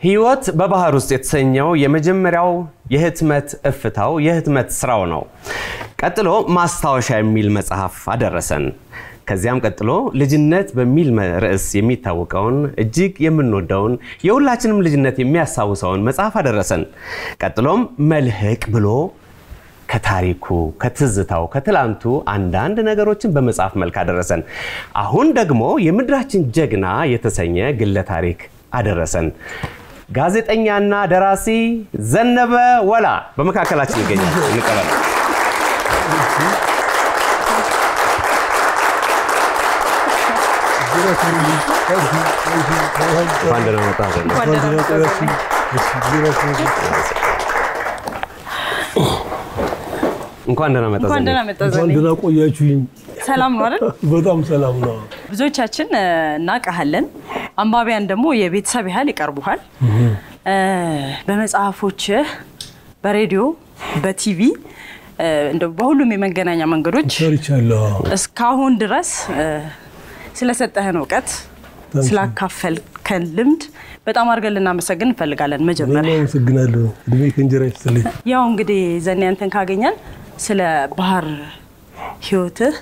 ሕይወት በባህር ውስጥ የተሰኘው የመጀመሪያው የህትመት እፍታው የህትመት ስራው ነው። ቀጥሎ ማስታወሻ የሚል መጽሐፍ አደረሰን። ከዚያም ቀጥሎ ልጅነት በሚል ርዕስ የሚታወቀውን እጅግ የምንወደውን የሁላችንም ልጅነት የሚያስታውሰውን መጽሐፍ አደረሰን። ቀጥሎም መልህቅ ብሎ ከታሪኩ ከትዝታው ከትላንቱ አንዳንድ ነገሮችን በመጽሐፍ መልክ አደረሰን። አሁን ደግሞ የምድራችን ጀግና የተሰኘ ግለ ታሪክ አደረሰን። ጋዜጠኛና ደራሲ ዘነበ ወላ በመካከላችን ይገኛል። እንቀበል። እንኳን ደህና መጣህ ዘነበ። እንኳን ደህና መጣህ እንኳን ዘነበ። ደህና መጣህ እንኳን ዘኔ። ደህና ቆያችሁኝ። ሰላም ነው አይደል? በጣም ሰላም ነው። ብዙዎቻችን እ፣ እናውቅሃለን። አንባቢያን ደግሞ የቤተሰብ ያህል ይቀርቡሃል። እ፣ በመጽሐፎችህ፣ በሬዲዮ፣ በቲቪ እ፣ እንደው በሁሉም የመገናኛ መንገዶች ሰርቻለሁ። እስካሁን ድረስ እ፣ ስለሰጠህን እውቀት Thank you. ስላካፈልከን ልምድ በጣም አድርገን ልናመሰግን እንፈልጋለን። እኔም መጀመሪያ አመሰግናለሁ። እድሜ ከእንጀራ ይስጥልኝ። ያው እንግዲህ ዘኔ አንተን ካገኘን ስለ ባህር ህይወትህ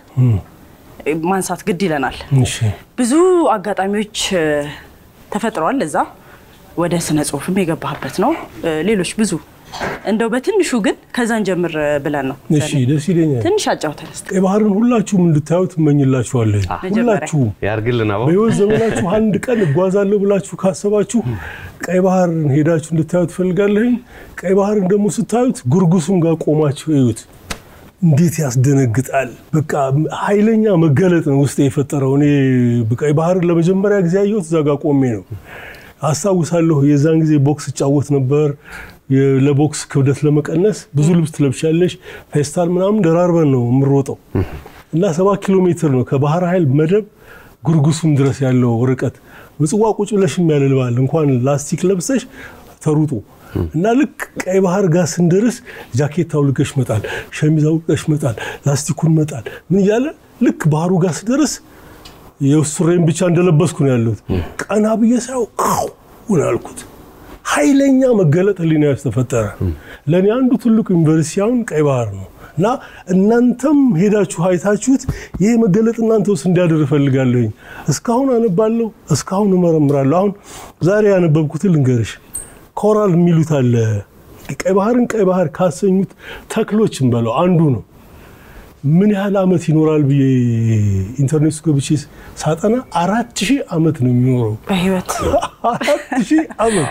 ማንሳት ግድ ይለናል። እሺ ብዙ አጋጣሚዎች እ፣ ተፈጥረዋል። እዛ ወደ ስነ ጽሁፍም የገባህበት ነው። እ፣ ሌሎች ብዙ እንደው በትንሹ ግን ከዛን ጀምር እ፣ ብለን ነው እሺ፣ ደስ ይለኛል። ትንሽ አጫውተን እስኪ። ቀይ ባህርን ሁላችሁም እንድታዩት እመኝላችኋለሁ። መጀመሪያ። ሁላችሁም ያርግልን አቦ። በህይወት ዘመናችሁ አንድ ቀን እጓዛለሁ ብላችሁ ካሰባችሁ ቀይ ባህርን ሄዳችሁ እንድታዩት ፈልጋለሁኝ። ቀይ ባህርን ደግሞ ስታዩት ጉርጉሱም ጋር ቆማችሁ እዩት። እንዴት ያስደነግጣል! በቃ ኃይለኛ መገለጥ ነው ውስጥ የፈጠረው። እኔ ቀይ ባህርን ለመጀመሪያ ጊዜ ያየሁት እዛ ጋር ቆሜ ነው። አስታውሳለሁ። የዛን ጊዜ ቦክስ እጫወት ነበር። የ- ለቦክስ ክብደት ለመቀነስ ብዙ ልብስ ትለብሻለሽ፣ ፌስታል ምናምን ደራርበን ነው የምሮጠው እና ሰባት ኪሎ ሜትር ነው ከባህር ኃይል መደብ ጉርጉሱም ድረስ ያለው ርቀት። ምጽዋ ቁጭ ብለሽም ያልልባል እንኳን ላስቲክ ለብሰሽ ተሩጦ እና ልክ ቀይ ባህር ጋር ስንደርስ ጃኬት አውልቀሽ መጣል፣ ሸሚዝ አውልቀሽ መጣል፣ ላስቲኩን መጣል ምን እያለ ልክ ባህሩ ጋር ስደርስ የሱሬን ብቻ እንደለበስኩ ነው ያለሁት። ቀና ብዬ ሳየው አሁን አልኩት። ኃይለኛ መገለጥ ህሊና ውስጥ ተፈጠረ። ለእኔ አንዱ ትልቁ ዩኒቨርሲቲ አሁን ቀይ ባህር ነው እና እናንተም ሄዳችሁ አይታችሁት ይሄ መገለጥ እናንተ ውስጥ እንዲያደር እፈልጋለሁኝ። እስካሁን አነባለሁ፣ እስካሁን እመረምራለሁ። አሁን ዛሬ ያነበብኩትን ልንገርሽ። ኮራል የሚሉት አለ። ቀይ ባህርን ቀይ ባህር ካሰኙት ተክሎች እንበለው አንዱ ነው። ምን ያህል ዓመት ይኖራል ብዬ ኢንተርኔት ውስጥ ገብቼ ሳጠና አራት ሺህ ዓመት ነው የሚኖረው። በህይወት አራት ሺህ ዓመት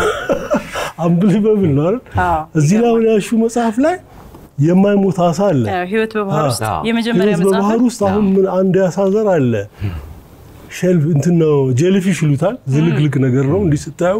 አንብሊበብል ነው አይደል? አዎ፣ እዚህ ላይ አሁን ያሹ መጽሐፍ ላይ የማይሞት አሳ አለ። ያው ህይወት በባህር ውስጥ አዎ። የመጀመሪያ ህይወት በባህር መጽሐፍ ውስጥ አሁን ምን አንድ የአሳ ዘር አለ። ሼልፍ እንትን ነው ጄሊፊሽ ይሉታል። ዝልግልግ ነገር ነው እንዲህ ስታየው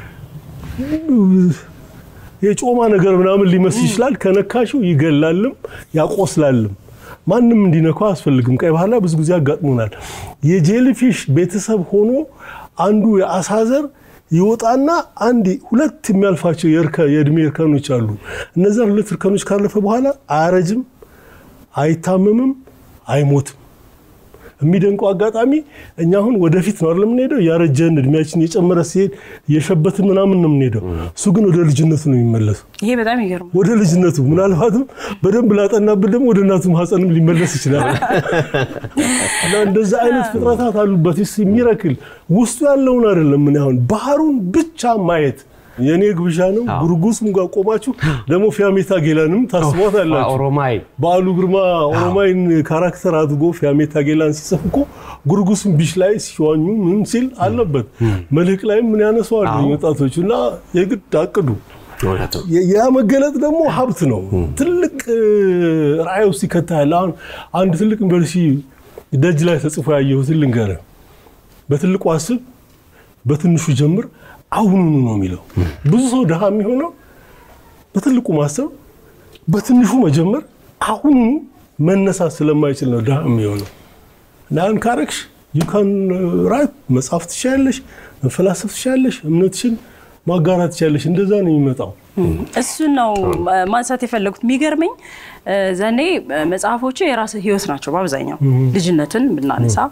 የጮማ ነገር ምናምን ሊመስል ይችላል። ከነካሽው ይገላልም ያቆስላልም። ማንም እንዲነካው አያስፈልግም። ቀይ ባህር ላይ ብዙ ጊዜ ያጋጥሙናል። የጄሊፊሽ ቤተሰብ ሆኖ አንዱ የአሳ ዘር ይወጣና አንድ ሁለት የሚያልፋቸው የእርከ- የእድሜ እርከኖች አሉ። እነዚያን ሁለት እርከኖች ካለፈ በኋላ አያረጅም፣ አይታመምም፣ አይሞትም። የሚደንቀው አጋጣሚ እኛ አሁን ወደፊት ነው አይደል የምንሄደው፣ ያረጀን እድሜያችን እየጨመረ ሲሄድ እየሸበትን ምናምን ነው የምንሄደው። እሱ ግን ወደ ልጅነቱ ነው የሚመለሰው። ይሄ በጣም ይገርም ወደ ልጅነቱ ምናልባትም በደንብ ላጠናብን ደግሞ ወደ እናቱ ማህፀንም ሊመለስ ይችላል። እና እንደዛ አይነት ፍጥረታት አሉበት ስ የሚረክል ውስጡ ያለውን አይደለም። ምን አሁን ባህሩን ብቻ ማየት የእኔ ግብዣ ነው። ጉርጉስም ጋር ቆማችሁ ደግሞ ፊያሜታ ጌላንም ታስቧት አላችሁ። ኦሮማይ በዓሉ ግርማ ኦሮማይን ካራክተር አድርጎ ፊያሜታ ጌላን ሲጽፍ እኮ ጉርጉስም ቢች ላይ ሲዋኙ ምን ሲል አለበት። መልህቅ ላይም ምን ያነሰዋል ወጣቶች እና የግድ አቅዱ። እውነቱ ያ መገለጥ ደግሞ ሀብት ነው። ትልቅ ራዕይ ውስጥ ይከታል። አሁን አንድ ትልቅ ዩኒቨርሲቲ ደጅ ላይ ተጽፎ ያየሁትን ልንገርህ። በትልቁ አስብ፣ በትንሹ ጀምር፣ አሁኑኑ ነው የሚለው። ብዙ ሰው ድሃ የሚሆነው በትልቁ ማሰብ፣ በትንሹ መጀመር፣ አሁኑኑ መነሳት ስለማይችል ነው ድሃ የሚሆነው። እና ያን ካረግሽ ዩካን ራይት መጻፍ ትችያለሽ፣ መፈላሰፍ ትችያለሽ፣ እምነትሽን ማጋራት ትችያለሽ። እንደዛ ነው የሚመጣው። እሱን ነው ማንሳት የፈለጉት። የሚገርመኝ ዘኔ መጽሐፎቹ የራስ ህይወት ናቸው። በአብዛኛው ልጅነትን ብናነሳ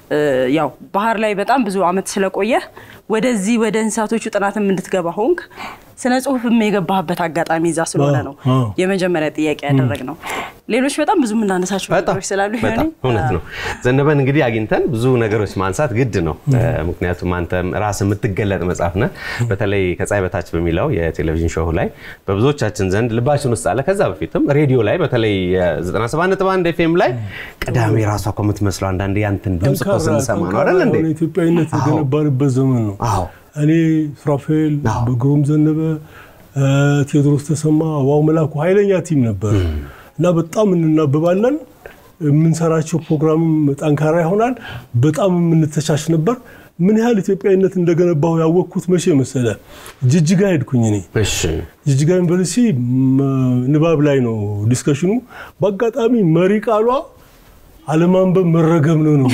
ያው ባህር ላይ በጣም ብዙ አመት ስለቆየ ወደዚህ ወደ እንስሳቶቹ ጥናትም እንድትገባ ሆንክ። ስነ ጽሁፍም የገባህበት አጋጣሚ እዛ ስለሆነ ነው አዎ። የመጀመሪያ ጥያቄ ያደረግ ነው። ሌሎች በጣም ብዙ የምናነሳቸው በጣም ነገሮች ስላሉ በጣም ሆኔ እውነት ነው። ዘነበን እንግዲህ አግኝተን ብዙ ነገሮች ማንሳት ግድ ነው። ምክንያቱም አንተም ራስህ የምትገለጥ መጽሐፍ ነህ። በተለይ ከፀሐይ በታች በሚለው የቴሌቪዥን ሾው ላይ በብዙዎቻችን ዘንድ ልባችን ውስጥ አለ። ከዛ በፊትም ሬዲዮ ላይ በተለይ 97.1 ኤፍኤም ላይ ቅዳሜ ራሷ እኮ የምትመስለው አንዳንዴ ያንተን ድምፅ እኮ ስንሰማ ነው አይደል እንዴ? የሆነ ኢትዮጵያዊነት አዎ። የገነባንበት ዘመን ነው። አዎ እኔ ሱራፌል፣ አዎ። በግሩም ዘነበ፣ እ፣ ቴዎድሮስ ተሰማ፣ ዋው መላኩ ኃይለኛ ቲም ነበር እና በጣም እንናበባለን። የምንሰራቸው ፕሮግራምም ጠንካራ ይሆናል። በጣም የምንተቻች ነበር። ምን ያህል ኢትዮጵያዊነት እንደገነባሁ ያወቅኩት መቼ መሰለ? ጅጅጋ ሄድኩኝ እኔ እሺ ጅጅጋ ዩኒቨርሲቲ ም- ንባብ ላይ ነው ዲስከሽኑ። በአጋጣሚ መሪ ቃሏ አለማንበብ መረገም ነው ነው።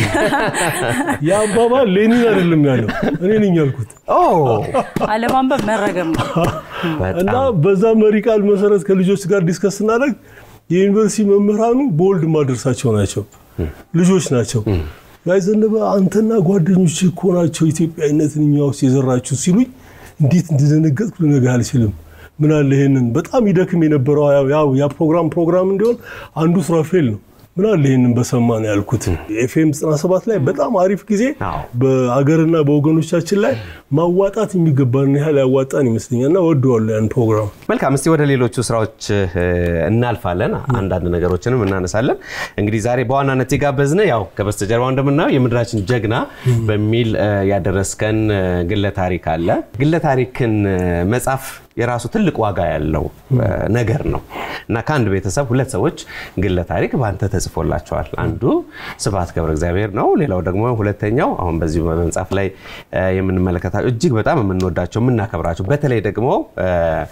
የአባባል ሌኒን አይደለም ያለው እኔ ነኝ ያልኩት። ኦ አለማንበብ መረገም ነው። እና በጣም በዛ መሪ ቃል መሰረት ከልጆች ጋር ዲስከስ ስናደርግ የዩኒቨርሲቲ መምህራኑ በወልድ ማደርሳቸው ናቸው፣ ልጆች ናቸው። ጋይ ዘነበ አንተና ጓደኞች እኮ ናቸው ኢትዮጵያዊነትን እኛ ውስጥ የዘራችሁ ሲሉኝ እንዴት እንደደነገጥኩ ልነግርህ አልችልም። ምን አለ ይሄንን በጣም ይደክም የነበረው ያው- ያው ያ ፕሮግራም ፕሮግራም እንዲሆን አንዱ ሱራፌል ነው። ምን አለ ይሄንን በሰማ ነው ያልኩት። ኤፍኤም 97 ላይ በጣም አሪፍ ጊዜ አዎ። በአገርና በወገኖቻችን ላይ ማዋጣት የሚገባን ያህል ያዋጣን ይመስለኛል እና ወደዋለሁ ያን ፕሮግራም። መልካም እስቲ ወደ ሌሎቹ ስራዎች እ፣ እናልፋለን። አንዳንድ ነገሮችንም እናነሳለን። እንግዲህ ዛሬ በዋናነት የጋበዝን ያው ከበስተጀርባው እንደምናየው የምድራችን ጀግና በሚል እ፣ ያደረስከን እ፣ ግለ ታሪክ አለ። ግለ ታሪክን እ፣ መጻፍ የራሱ ትልቅ ዋጋ ያለው እ፣ ነገር ነው እና ከአንድ ቤተሰብ ሁለት ሰዎች ግለ ታሪክ በአንተ ተጽፎላቸዋል። አንዱ ስብሐት ገብረ እግዚአብሔር ነው። ሌላው ደግሞ ሁለተኛው አሁን በዚህ በመጽሐፍ ላይ እ፣ የምንመለከታቸው እጅግ በጣም የምንወዳቸው የምናከብራቸው በተለይ ደግሞ እ፣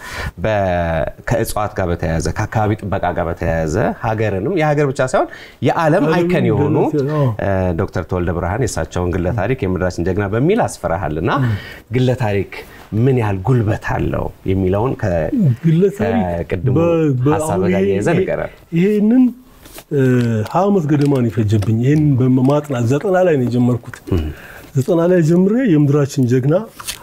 በ- ከእጽዋት ጋር በተያያዘ ከአካባቢ ጥበቃ ጋር በተያያዘ ሀገርንም የሀገር ብቻ ሳይሆን የዓለም ዓለምን አይከን የሆኑ ገነት፣ አዎ። እ፣ ዶክተር ተወልደ ብርሃን የእሳቸውን ግለ ታሪክ የምድራችን ጀግና በሚል አስፈራሃል እና ግለ ታሪክ ምን ያህል ጉልበት አለው የሚለውን ከ- ግለ ታሪክ ከቅድሙ በ- በ- ሀሳብ አሁን ጋር ይሄ- እያይዘን ይሄ- ይቀራል። ይሄንን እ፣ ሀያ ዓመት ገደማ ነው የፈጀብኝ። ይህንን በማጥናት ዘጠና ላይ ነው የጀመርኩት። ዘጠና ላይ ጀምሬ የምድራችን ጀግና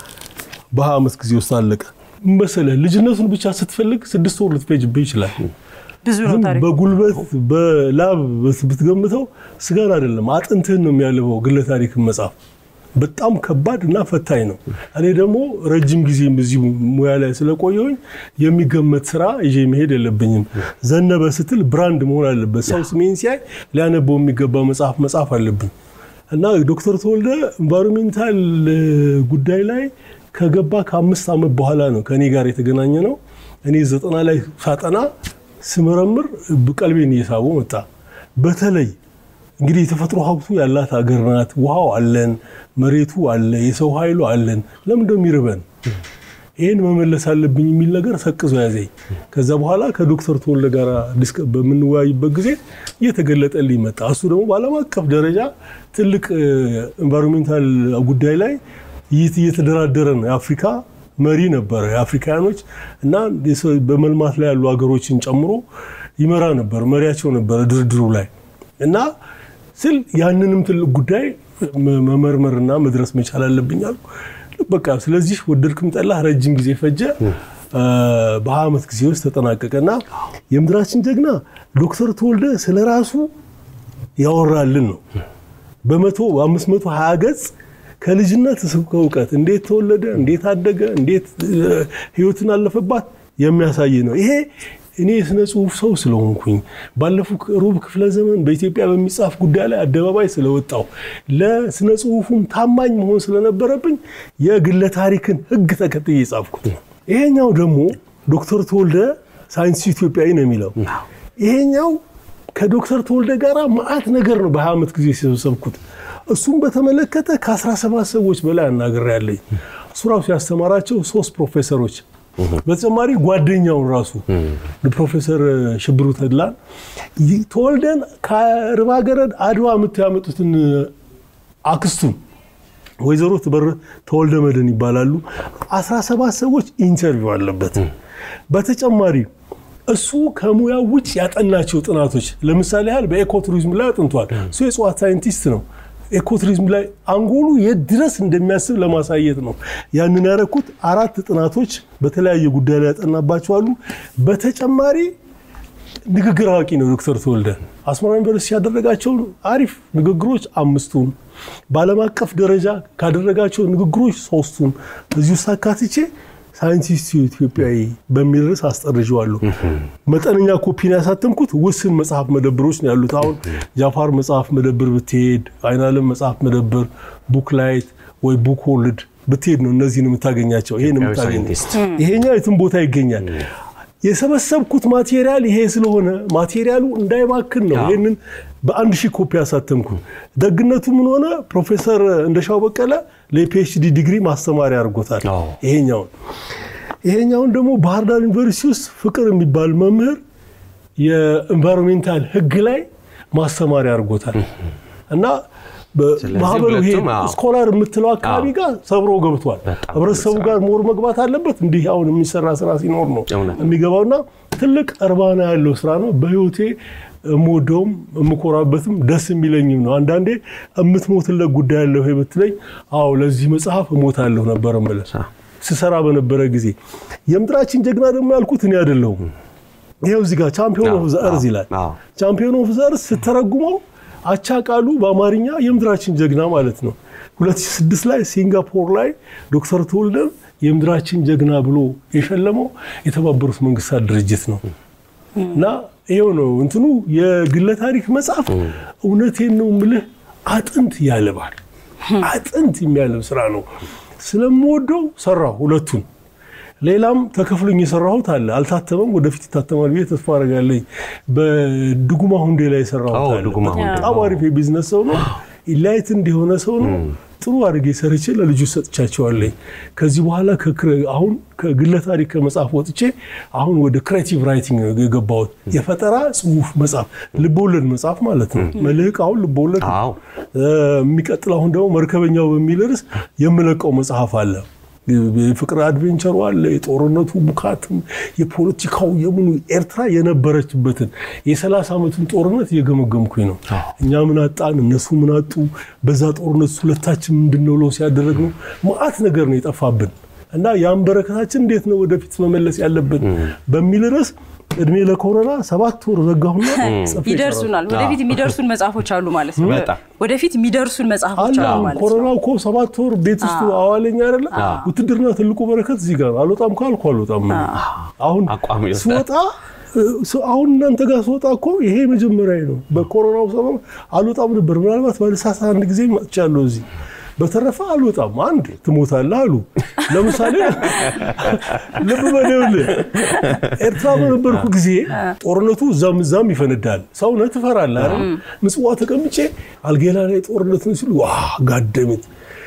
በሀያ ዓመት ጊዜ ውስጥ አለቀ። ምን መሰለህ ልጅነቱን ብቻ ስትፈልግ ስድስት ወር ልትፈጅብህ ይችላል። ብዙ ነው ዝም ታሪክ። በጉልበት በላብ ብትገምተው ስጋን አይደለም አጥንትህን ነው የሚያልበው። ግለ ታሪክን መጻፍ በጣም ከባድ እና ፈታኝ ነው። እኔ ደግሞ ረጅም ጊዜ በዚህ ሙያ ላይ ስለቆየሁኝ የሚገመት ስራ ይዤ መሄድ የለብኝም። ዘነበ ስትል ብራንድ መሆን አለበት። ሰው ስሜን ሲያይ ሊያነበው የሚገባ መጽሐፍ መጻፍ አለብኝ እና ዶክተር ተወልደ ኤንቫይሮሜንታል ጉዳይ ላይ ከገባ ከአምስት ዓመት በኋላ ነው ከእኔ ጋር የተገናኘ ነው። እኔ ዘጠና ላይ ሳጠና ስመረምር ቀልቤን እየሳቡ መጣ። በተለይ እንግዲህ የተፈጥሮ ሀብቱ ያላት ሀገር ናት። ውሃው አለን፣ መሬቱ አለ፣ የሰው ኃይሉ አለን። ለምን እንደው የሚርበን ይህን መመለስ አለብኝ የሚል ነገር ሰቅዞ ያዘኝ። ከዛ በኋላ ከዶክተር ተወልደ ጋር ዲስከ- በምንወያይበት ጊዜ እየተገለጠልኝ መጣ። እሱ ደግሞ በዓለም አቀፍ ደረጃ ትልቅ ኤንቫይሮሜንታል ጉዳይ ላይ እየት- እየተደራደረ ነው። የአፍሪካ መሪ ነበረ የአፍሪካኖች እና የሰው- በመልማት ላይ ያሉ ሀገሮችን ጨምሮ ይመራ ነበር፣ መሪያቸው ነበረ ድርድሩ ላይ እና ስል ያንንም ትልቅ ጉዳይ መ- መመርመርና መድረስ መቻል አለብኝ አልኩ። በቃ ስለዚህ ወደድክም ጠላህ ረጅም ጊዜ ፈጀ። በሀያ ዓመት ጊዜ ውስጥ ተጠናቀቀና የምድራችን ጀግና ዶክተር ተወልደ ስለ ራሱ ያወራልን ነው። በመቶ በአምስት መቶ ሀያ ገጽ ከልጅነት እስከ እውቀት እንዴት ተወለደ፣ እንዴት አደገ፣ እንዴት እ፣ ህይወትን አለፈባት የሚያሳይ ነው። ይሄ እኔ የስነ ጽሁፍ ሰው ስለሆንኩኝ ባለፉት ሩብ ክፍለ ዘመን በኢትዮጵያ በሚጻፍ ጉዳይ ላይ አደባባይ ስለወጣው ለስነ ጽሁፉም ታማኝ መሆን ስለነበረብኝ የግለ ታሪክን ህግ ተከትዬ የጻፍኩት ነው። ይሄኛው ደግሞ ዶክተር ተወልደ ሳይንስ ኢትዮጵያዊ ነው የሚለው ይሄኛው ከዶክተር ተወልደ ጋር ማአት ነገር ነው በሀያ ዓመት ጊዜ የሰበሰብኩት። እሱም በተመለከተ ከ17 ሰዎች በላይ አናግሬያለሁ። እሱ ራሱ ያስተማራቸው ሶስት ፕሮፌሰሮች በተጨማሪ ጓደኛውን ራሱ ፕሮፌሰር ሽብሩ ተድላን ተወልደን ከርባ ገረድ አድዋ የምታው ያመጡትን አክስቱን ወይዘሮ ትበር ተወልደ መድህን ይባላሉ። 17 ሰዎች ኢንተርቪው አለበት። በተጨማሪ እሱ ከሙያው ውጭ ያጠናቸው ጥናቶች ለምሳሌ ያህል በኤኮቱሪዝም ላይ አጥንቷል። እሱ የእጽዋት ሳይንቲስት ነው። ኤኮቱሪዝም ላይ አንጎሉ የት ድረስ እንደሚያስብ ለማሳየት ነው ያንን ያደረኩት። አራት ጥናቶች በተለያየ ጉዳይ ላይ ያጠናባቸዋሉ። በተጨማሪ ንግግር አዋቂ ነው ዶክተር ተወልደ አስመራ ዩኒቨርሲቲ ያደረጋቸውን አሪፍ ንግግሮች አምስቱን በዓለም አቀፍ ደረጃ ካደረጋቸው ንግግሮች ሶስቱን እዚህ ውስጥ አካትቼ ሳይንቲስቱ ኢትዮጵያዊ በሚል ርዕስ አስጠርዤዋለሁ። መጠነኛ ኮፒን ያሳተምኩት ውስን መጽሐፍ መደብሮች ነው ያሉት። አሁን ጃፋር መጽሐፍ መደብር ብትሄድ፣ አይናለም መጽሐፍ መደብር፣ ቡክ ላይት ወይ ቡክ ወርልድ ብትሄድ ነው እነዚህን የምታገኛቸው። ይሄን የምታገኘው ሳይንቲስት። ይሄኛው የትም ቦታ ይገኛል። የሰበሰብኩት ማቴሪያል ይሄ ስለሆነ ማቴሪያሉ እንዳይባክን ነው ይህንን በአንድ ሺህ ኮፒ ያሳተምኩት። ደግነቱ ምን ሆነ? ፕሮፌሰር እንደሻው በቀለ ለፒኤችዲ ዲግሪ ማስተማሪያ አድርጎታል። አዎ። ይሄኛውን ይሄኛውን ደግሞ ባህር ዳር ዩኒቨርሲቲ ውስጥ ፍቅር የሚባል መምህር የኤንቫይሮንሜንታል ሕግ ላይ ማስተማሪያ አድርጎታል እና ስለዚህ ማህበሩ ይሄ ሁለቱም አዎ። ስኮላር የምትለው አካባቢ ጋር ሰብሮ ገብቷል። በጣም ህብረተሰቡ ጋር ሞር መግባት አለበት። እንዲህ አሁን የሚሰራ ስራ ሲኖር ነው እውነት። የሚገባውና ትልቅ እርባና ያለው ስራ ነው። በህይወቴ የምወደውም የምኮራበትም ደስ የሚለኝም ነው። አንዳንዴ የምትሞትለት ጉዳይ ያለው ይሄ ብትለኝ፣ አዎ ለዚህ መጽሐፍ እሞታለሁ ነበር የምልህ ስሰራ በነበረ ጊዜ። የምድራችን ጀግና ደግሞ ያልኩት እኔ አይደለሁም። ይኸው እዚህ ጋር ቻምፒዮን ኦፍ ዘ እርዝ ይላል። አዎ። ቻምፒዮን ኦፍ ዘ እርዝ ስተረጉመው አቻ ቃሉ በአማርኛ የምድራችን ጀግና ማለት ነው። 2006 ላይ ሲንጋፖር ላይ ዶክተር ተወልደን የምድራችን ጀግና ብሎ የሸለመው የተባበሩት መንግስታት ድርጅት ነው። እና ይኸው ነው እንትኑ የግለ ታሪክ መጽሐፍ እውነቴን ነው ምልህ አጥንት ያልባል። አጥንት የሚያልብ ስራ ነው። ስለምወደው ሰራሁ ሁለቱን። ሌላም ተከፍሎኝ የሰራሁት አለ። አልታተመም፣ ወደፊት ይታተማል ብዬ ተስፋ አደርጋለሁ። በድጉማ ሁንዴ ላይ የሰራሁት አዎ፣ አለ። ድጉማ ሁንዴ። በጣም አሪፍ የቢዝነስ ሰው ነው። ኢላይት እንዲሆነ ሰው ነው። ጥሩ አድርጌ ሰርቼ ለልጁ ሰጥቻቸዋለኝ። ከዚህ በኋላ ከክረ- አሁን ከግለ ታሪክ ከመጽሐፍ ወጥቼ አሁን ወደ ክሬቲቭ ራይቲንግ ነው የገባሁት። የፈጠራ ጽሁፍ መጽሐፍ፣ ልቦወለድ መጽሐፍ ማለት ነው። መልህቅ አሁን ልቦወለድ ነው። አዎ። የሚቀጥል አሁን ደግሞ መርከበኛው በሚል ርዕስ የምለቀው መጽሐፍ አለ። የፍቅር አድቬንቸሩ አለ። የጦርነቱ ቡካትም የፖለቲካው የምኑ ኤርትራ የነበረችበትን የሰላሳ ዓመቱን ጦርነት እየገመገምኩኝ ነው። እኛ ምን አጣን፣ እነሱ ምን አጡ፣ በዛ ጦርነት ሁለታችን ምንድን ነው ለው ሲያደረግ ነው መዓት ነገር ነው የጠፋብን እና ያን በረከታችን እንዴት ነው ወደፊት መመለስ ያለብን በሚል ርዕስ እድሜ ለኮሮና ሰባት ወር ዘጋሁና ጽፌ ይደርሱናል። ወደፊት የሚደርሱን መጽሐፎች አሉ ማለት ነው። በጣም። ወደፊት የሚደርሱን መጽሐፎች አለ አሉ ማለት ነው። ኮሮና እኮ ሰባት ወር ቤት ውስጥ አዋለኝ አይደለ? ውትድርና ትልቁ በረከት እዚህ ጋር ነው። አልወጣም ካልኩ አልወጣም። አሁን አቋም ይወስዳል። ስወጣ ስ- አሁን እናንተ ጋር ስወጣ እኮ ይሄ መጀመሪያ ነው። በኮሮናው ሰበብ አልወጣም ነበር። ምናልባት በልሳሳ አንድ ጊዜ መጥቻለሁ እዚህ። በተረፈ አልወጣም። አንድ ትሞታለህ አሉ። ለምሳሌ ልብ በደውልህ ኤርትራ በነበርኩ ጊዜ ጦርነቱ እዛም እዛም ይፈነዳል። ሰውነህ ትፈራለህ አይደል? ምጽዋ ተቀምጬ አልጌላ ላይ ጦርነት ነው ሲሉ ዋ ጋደምት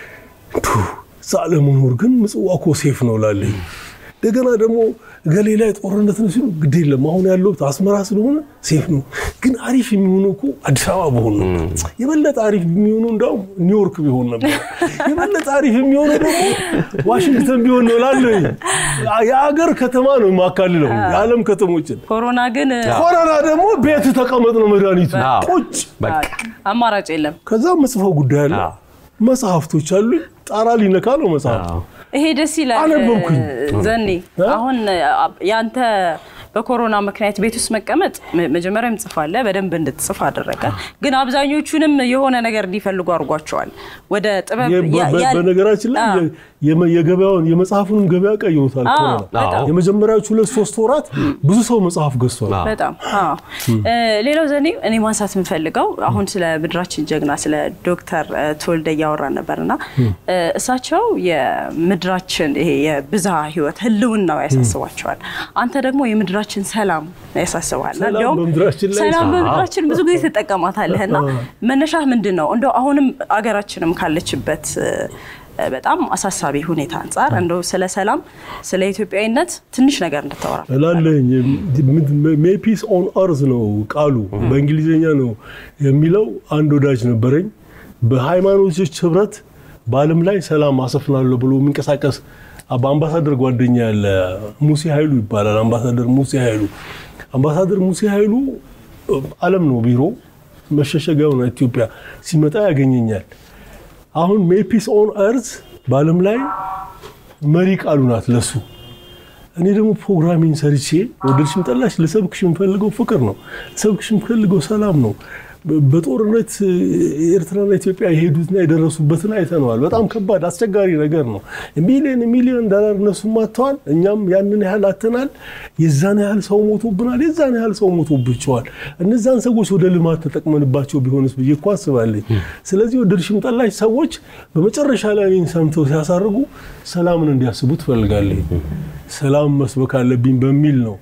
እዛ ለመኖር ግን ምጽዋ እኮ ሴፍ ነው ላለኝ እንደገና ደግሞ ገሌ ላይ ጦርነት ነው ሲሉ ግድ የለም አሁን ያለሁት አስመራ ስለሆነ ሴፍ ነው። ግን አሪፍ የሚሆነው እኮ አዲስ አበባ ቢሆን ነው። የበለጠ አሪፍ የሚሆነው እንዳውም ኒውዮርክ ቢሆን ነበር። የበለጠ አሪፍ የሚሆነው ደግሞ ዋሽንግተን ቢሆን ነው ላለኝ የአገር ከተማ ነው የማካልለው የዓለም ከተሞችን። ኮሮና ግን ኮሮና ደግሞ ቤት ተቀመጥ ነው መድኃኒቱ አዎ። ቁጭ በቃ አማራጭ የለም። ከዛ ምጽፈው ጉዳይ አለ አዎ። መጽሐፍቶች አሉ። ጣራ ሊነካ ነው መጽሐፍ አዎ። ይሄ ደስ ይላል። አነበብኩኝ። ዘኔ እ? አሁን ያንተ በኮሮና ምክንያት ቤት ውስጥ መቀመጥ መ- መጀመሪያም ጽፋለህ በደንብ እንድትጽፍ አደረገ። ግን አብዛኞቹንም የሆነ ነገር እንዲፈልጉ አድርጓቸዋል። ወደ ጥበብ የ- ያ- በ- ያ- በነገራችን ላይ አዎ። የ- የመ- የገበያውን የመጽሐፉንም ገበያ ቀይሮታል። አዎ፣ ኮሮና በጣም። የመጀመሪያዎቹ ሁለት ሶስት ወራት ብዙ ሰው መጽሐፍ ገዝቷል። አዎ። በጣም አዎ። እ፣ ሌላው ዘኔ እኔ ማንሳት የምፈልገው አሁን ስለ ምድራችን ጀግና ስለ ዶክተር እ፣ ተወልደ እያወራን ነበር እና እ፣ እሳቸው የምድራችን ይሄ የብዝሃ ሕይወት ህልውናው ያሳስባቸዋል። አንተ ደግሞ የምድራችን ሰላም ያሳስባል። ሰላም እንዲያውም በምድራችን ላይ ሰላም አዎ። በምድራችን ብዙ ጊዜ ትጠቀማታለህ እና መነሻህ ምንድን ነው? እንደው አሁንም አገራችንም ካለችበት እ፣ በጣም አሳሳቢ ሁኔታ አንጻር እንደው ስለ ሰላም ስለ ኢትዮጵያዊነት ትንሽ ነገር እንድታወራ እላለኝ ሜፒስ ኦን እርዝ ነው ቃሉ በእንግሊዝኛ ነው የሚለው። አንድ ወዳጅ ነበረኝ በሃይማኖቶች ህብረት በዓለም ላይ ሰላም አሰፍናለሁ ብሎ የሚንቀሳቀስ በአምባሳደር ጓደኛ ያለ ሙሴ ኃይሉ ይባላል። አምባሳደር ሙሴ ኃይሉ አምባሳደር ሙሴ ኃይሉ ዓለም ነው ቢሮ መሸሸጊያው ነው ኢትዮጵያ። ሲመጣ ያገኘኛል። አሁን ሜይ ፒስ ኦን እርዝ በዓለም ላይ መሪ ቃሉ ናት ለሱ። እኔ ደግሞ ፕሮግራሚን ሰርቼ ወደድሽም ጠላሽ ልሰብክሽ የምፈልገው ፍቅር ነው። ልሰብክሽ የምፈልገው ሰላም ነው። በ- በጦርነት ኤርትራና ኢትዮጵያ የሄዱትና የደረሱበትን አይተነዋል። በጣም ከባድ አስቸጋሪ ነገር ነው። ሚሊዮን ሚሊዮን ዶላር እነሱም አጥተዋል፣ እኛም ያንን ያህል አተናል። የዛን ያህል ሰው ሞቶብናል፣ የዛን ያህል ሰው ሞቶብቸዋል። እነዛን ሰዎች ወደ ልማት ተጠቅመንባቸው ቢሆንስ ብዬ እኮ አስባለኝ። ስለዚህ ወደድሽም ጠላሽ ሰዎች በመጨረሻ ላይ እኔን ሰምተው ሲያሳርጉ ሰላምን እንዲያስቡ ትፈልጋለኝ። ሰላም መስበክ አለብኝ በሚል ነው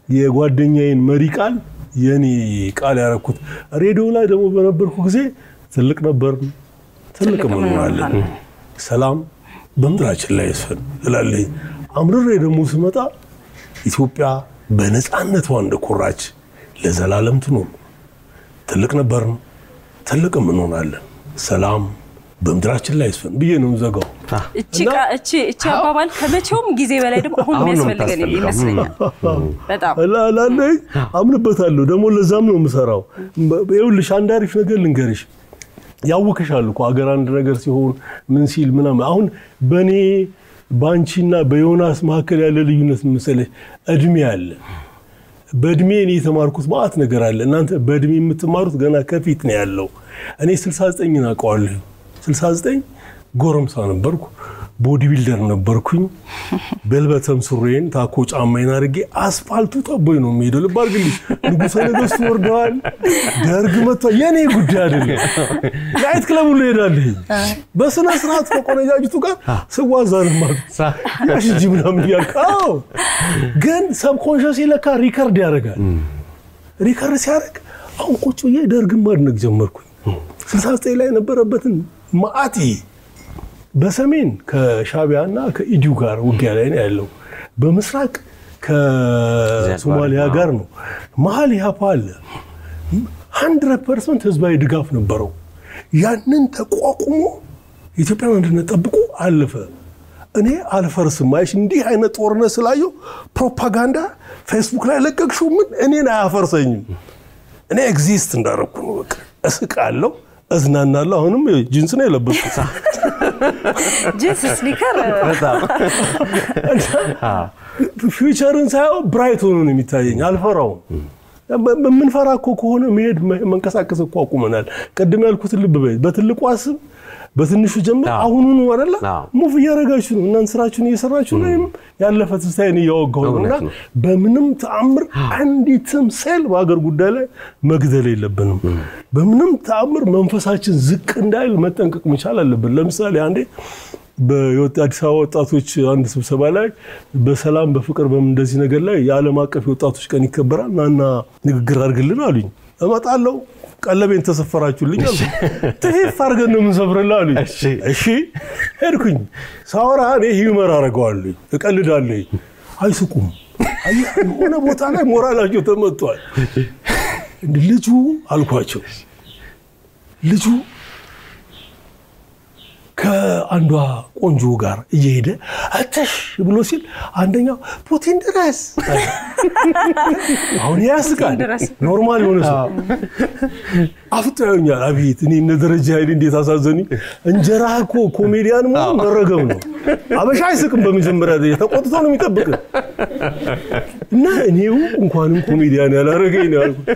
የጓደኛዬን መሪ ቃል የኔ ቃል ያረኩት። ሬዲዮ ላይ ደግሞ በነበርኩ ጊዜ ትልቅ ነበር፣ ትልቅ እንሆናለን፣ ሰላም በምድራችን ላይ ይስፈን እላለኝ። አምርሬ ደግሞ ስመጣ ኢትዮጵያ በነፃነቷ እንደኮራች ለዘላለም ትኖር። ትልቅ ነበርን፣ ትልቅም እንሆናለን፣ ሰላም በምድራችን ላይ ይስፈን ብዬ ነው ዘጋው። እቺ ቃ- እቺ እቺ አባባል ከመቼውም ጊዜ በላይ ደግሞ አሁን አሁን ነው የሚያስፈልገን የምታስፈልገው። ይመስለኛል። በጣም ላለኝ አምንበታለሁ። ደግሞ ለዛም ነው የምሰራው። ይኸውልሽ አንድ አሪፍ ነገር ልንገርሽ። ያውክሻል እኮ አገር አንድ ነገር ሲሆን ምን ሲል ምናምን። አሁን በእኔ በአንቺና በዮናስ መካከል ያለ ልዩነት መሰለሽ እድሜ አለ። በእድሜ እኔ የተማርኩት ማአት ነገር አለ። እናንተ በእድሜ የምትማሩት ገና ከፊት ነው ያለው። እኔ 69 አውቀዋለሁ። 69 ጎረምሳ ነበርኩ። ቦዲ ቢልደር ነበርኩኝ። በልበተም ሱሬን ታኮ ጫማዬን አድርጌ አስፋልቱ ጠቦኝ ነው የሚሄደው። ልብ አድርግልኝ፣ ንጉሠ ነገሥቱ ወርደዋል፣ ደርግ መጥቷል። የእኔ ጉዳይ አይደለም። ናይት ክለብ ሁሉ እሄዳለሁ። በስነ ስርዓት ከቆነጃጅቱ ጋር ስዋዛ ልማት ያሽ እንጂ ምናምን እያልክ አዎ። ግን ሰብኮንሽስ ለካ ሪከርድ ያደርጋል። ሪከርድ ሲያደርግ አሁን ቁጭ ብዬ ደርግን ማድነቅ ጀመርኩኝ። 69 ላይ የነበረበትን ማአት በሰሜን ከሻቢያ እና ከኢዲዩ ጋር ውጊያ ላይ ነው ያለው። በምስራቅ ከሶማሊያ ጋር ነው። መሀል ኢህአፓ አለ። ሀንድረድ ፐርሰንት ህዝባዊ ድጋፍ ነበረው። ያንን ተቋቁሞ የኢትዮጵያን አንድነት ጠብቆ አለፈ። እኔ አልፈርስም። አይሽ እንዲህ አይነት ጦርነት ስላየው ፕሮፓጋንዳ ፌስቡክ ላይ ለቀቅሽው ምን እኔን አያፈርሰኝም። እኔ ኤግዚስት እንዳረኩ ነው። በቃ እስቃለሁ፣ እዝናናለሁ። አሁንም ጂንስ ነው የለበስኩት። ጂንስ ስኒከር ፊውቸርን ሳየው ብራይት ሆኖ ነው የሚታየኝ። አልፈራውም። የምንፈራ እኮ ከሆነ መሄድ መንቀሳቀስ እኮ አቁመናል። ቅድም ያልኩትን ልብ በይ። በትልቁ አስብ፣ በትንሹ ጀምር። አሁኑኑ አይደለ ሙቭ እያደረጋችሁ ነው። እናንተ ስራችሁን እየሰራችሁ ነው። እኔም ያለፈ ትንሳኤን እያወጋሁ ነው እና በምንም ተአምር አንዲትም ሴል በሀገር ጉዳይ ላይ መግደል የለብንም። በምንም ተአምር መንፈሳችን ዝቅ እንዳይል መጠንቀቅ መቻል አለብን። ለምሳሌ አንዴ በአዲስ አበባ ወጣቶች አንድ ስብሰባ ላይ በሰላም በፍቅር በምን እንደዚህ ነገር ላይ የዓለም አቀፍ የወጣቶች ቀን ይከበራል ናና ንግግር አድርግልን አሉኝ። እመጣለሁ ቀለቤን ተሰፈራችሁልኝ አሉ። ትፌፍ አድርገን ነው የምንሰፍርልህ አሉኝ። እሺ ሄድኩኝ። ሳወራ እኔ ሂውመር አደርገዋለሁ፣ እቀልዳለሁ። አይስቁም። የሆነ ቦታ ላይ ሞራላቸው ተመቷል። ልጁ አልኳቸው ልጁ ከአንዷ ቆንጆ ጋር እየሄደ አተሽ ብሎ ሲል አንደኛው ፑቲን ድረስ አሁን ያስቃል። ኖርማል የሆነ ሰው አፍጦ ያዩኛል። አቤት እኔ እነ ደረጃ ኃይሌ እንዴት አሳዘኑኝ። እንጀራ እኮ ኮሜዲያን መሆን መረገም ነው። አበሻ አይስቅም። በመጀመሪያ ደረጃ ተቆጥቶ ነው የሚጠብቅ እና እኔው እንኳንም ኮሜዲያን ያላረገኝ ነው ያልኩት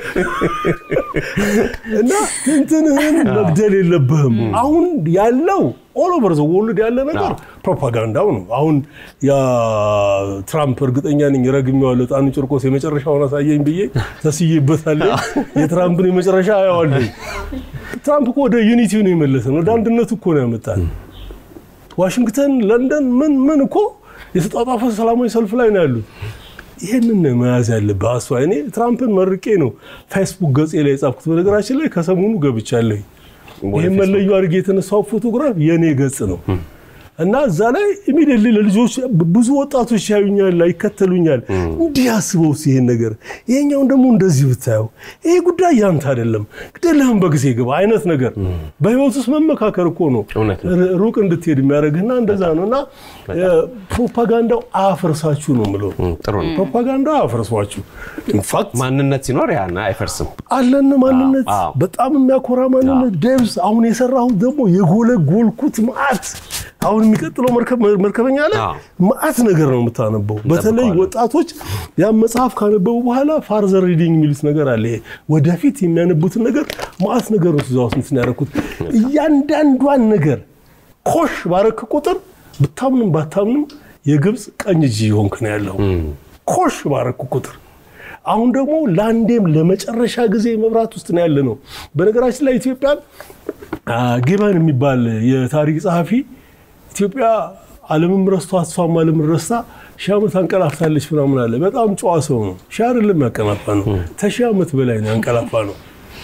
እና ትንትንህን መግደል የለብህም አሁን ያለው ኦል ኦቨር ዘ ወርልድ ያለ ነገር ፕሮፓጋንዳው ነው። አሁን ያ ትራምፕ እርግጠኛ ነኝ ረግሜዋለሁ። ጣኑ ጭርቆስ የመጨረሻውን አሳየኝ ብዬ ተስዬበታለሁ። የትራምፕን የመጨረሻ አየዋለሁ። ትራምፕ እኮ ወደ ዩኒቲ ነው የመለሰን፣ ወደ አንድነቱ እኮ ነው ያመጣን። ዋሽንግተን፣ ለንደን ምን ምን እኮ የተጧጧፈ ሰላማዊ ሰልፍ ላይ ነው ያሉት። ይህንን መያዝ ያለብህ አሷ። እኔ ትራምፕን መርቄ ነው ፌስቡክ ገጼ ላይ የጻፍኩት። በነገራችን ላይ ከሰሞኑ ገብቻለሁ። ይህም መለዩ አድርጌ የተነሳው ፎቶግራፍ የእኔ ገጽ ነው። እና እዛ ላይ ኢሚዲየትሊ ለልጆች ብዙ ወጣቶች ያዩኛል፣ ይከተሉኛል። እንዲህ አስበው ይሄን ነገር ይሄኛውን ደግሞ እንደዚህ ብታየው ይሄ ጉዳይ ያንተ አይደለም፣ ግደለህም በጊዜ ግባ አይነት ነገር በህይወት ውስጥ መመካከር እኮ ነው እውነት ነው። ር- ሩቅ እንድትሄድ የሚያደርግና እንደዛ ነው እና ፕሮፓጋንዳው አያፈርሳችሁ ነው የምለው። ጥሩ ነው። ፕሮፓጋንዳው አያፈርሷችሁ። ኢንፋክት ማንነት ሲኖር ያን አይፈርስም። አለን ማንነት አዎ። በጣም የሚያኮራ ማንነት ደብስ አሁን የሰራሁት ደግሞ የጎለጎልኩት መዓት አሁን የሚቀጥለው መርከብ- መርከበኛ ላይ አዎ። መዓት ነገር ነው የምታነበው። በተለይ እንጠብቀዋለን። ወጣቶች ያን መጽሐፍ ካነበቡ በኋላ ፋርዘር ሪዲንግ የሚሉት ነገር አለ። ይሄ ወደፊት የሚያነቡትን ነገር መዓት ነገር ነው እዛ ውስጥ እንትን ያደረኩት። እያንዳንዷን ነገር ኮሽ ባረክ ቁጥር ብታምንም ባታምንም የግብፅ ቀኝ እጅ የሆንክ ነው ያለው ኮሽ ባረክ ቁጥር አሁን ደግሞ ለአንዴም ለመጨረሻ ጊዜ መብራት ውስጥ ነው ያለ ነው። በነገራችን ላይ ኢትዮጵያን አ፣ ጊበን የሚባል የታሪክ ጸሐፊ ኢትዮጵያ ዓለምም ረስቷ እሷም ዓለምን ረስታ ሺህ ዓመት አንቀላፍታለች ምናምን አለ። በጣም ጨዋ ሰው ነው። ሺህ አይደለም ያንቀላፋ ነው፣ ከሺህ ዓመት በላይ ነው ያንቀላፋ ነው።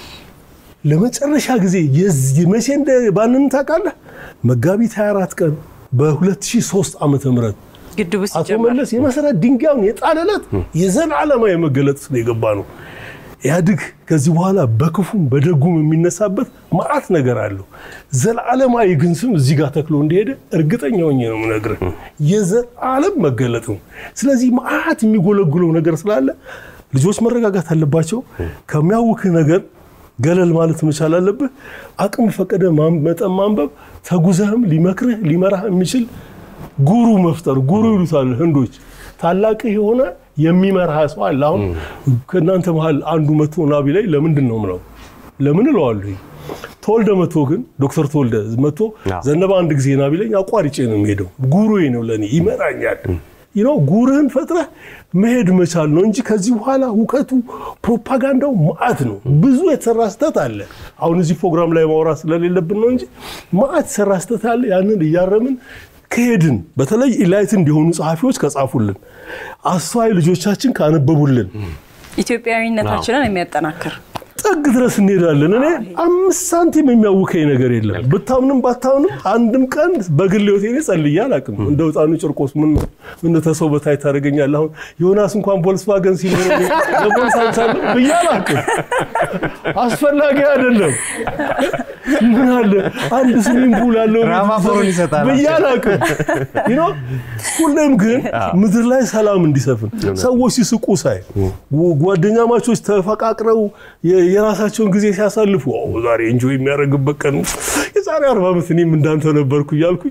ለመጨረሻ ጊዜ የዚህ መቼ እንደ ባንን ታውቃለህ? መጋቢት 24 ቀን በ2003 ዓመተ ምህረት ግድቡ አቶ ሲጀመር መለስ የመሰረት ድንጋዩን የጣለለት የዘላለማዊ መገለጥ ውስጥ ነው የገባ ነው። ኢህአዴግ ከዚህ በኋላ በክፉም በደጉም የሚነሳበት መዓት ነገር አለው። ዘላለማዊ ግን ስም እዚህ ጋር ተክሎ እንደሄደ እርግጠኛ ሆኜ ነው የምነግርህ። የዘላለም መገለጥ ነው። ስለዚህ መዓት የሚጎለጉለው ነገር ስላለ ልጆች መረጋጋት አለባቸው። ከሚያውክህ ነገር ገለል ማለት መቻል አለብህ። አቅም ፈቀደ ማን- መጠን ማንበብ፣ ተጉዘህም ሊመክርህ ሊመራህ የሚችል ጉሩ መፍጠር ጉሩ ይሉታል ህንዶች። ታላቅህ የሆነ የሚመራህ ሰው አለ። አሁን ከእናንተ መሀል አንዱ መቶ ናቢ ላይ ለምንድን ነው ምለው ለምን እለዋለሁ። ተወልደ መቶ ግን ዶክተር ተወልደ መቶ አዎ። ዘነበ አንድ ጊዜ ናቢ ላይ አቋርጬ ነው የሚሄደው። ጉሩዬ ነው ለእኔ ይመራኛል። ይኸው ጉርህን ፈጥረህ መሄድ መቻል ነው እንጂ ከዚህ በኋላ እውቀቱ ፕሮፓጋንዳው መዓት ነው። ብዙ የተሰራ ስህተት አለ። አሁን እዚህ ፕሮግራም ላይ ማውራት ስለሌለብን ነው እንጂ መዓት የተሰራ ስህተት አለ። ያንን እያረምን ከሄድን በተለይ ኢላይት እንዲሆኑ ጸሐፊዎች ከጻፉልን፣ አስተዋይ ልጆቻችን ካነበቡልን ኢትዮጵያዊነታችንን የሚያጠናክር ጥግ ድረስ እንሄዳለን። እኔ አምስት ሳንቲም የሚያውከኝ ነገር የለም። ብታምንም ባታምንም አንድም ቀን በግል ህይወቴ እኔ ጸልዬ አላውቅም። እንደ ህፃኑ ጭርቆስ ምን ነው ምን ነው ተሰው በታይ ታደርገኛለህ? አሁን ዮናስ እንኳን ቮልስቫገን ሲኖር ለቦልስ አንሳለሁ ብዬ አላውቅም። አስፈላጊ አይደለም። ምን አለ አንድ ስዊሚንግ ፑል አለው ራማፎሮን ይሰጣል። ብዬ አላውቅም። You know? ሁሌም ግን ምድር ላይ ሰላም እንዲሰፍን ሰዎች ሲስቁ ሳይ ጓደኛ ማቾች ተፈቃቅረው የ- የራሳቸውን ጊዜ ሲያሳልፉ "ኦ፣ ዛሬ እንጆይ የሚያደርግበት ቀን ነው። የዛሬ አርባ ዓመት እኔም እንዳንተ ነበርኩ እያልኩኝ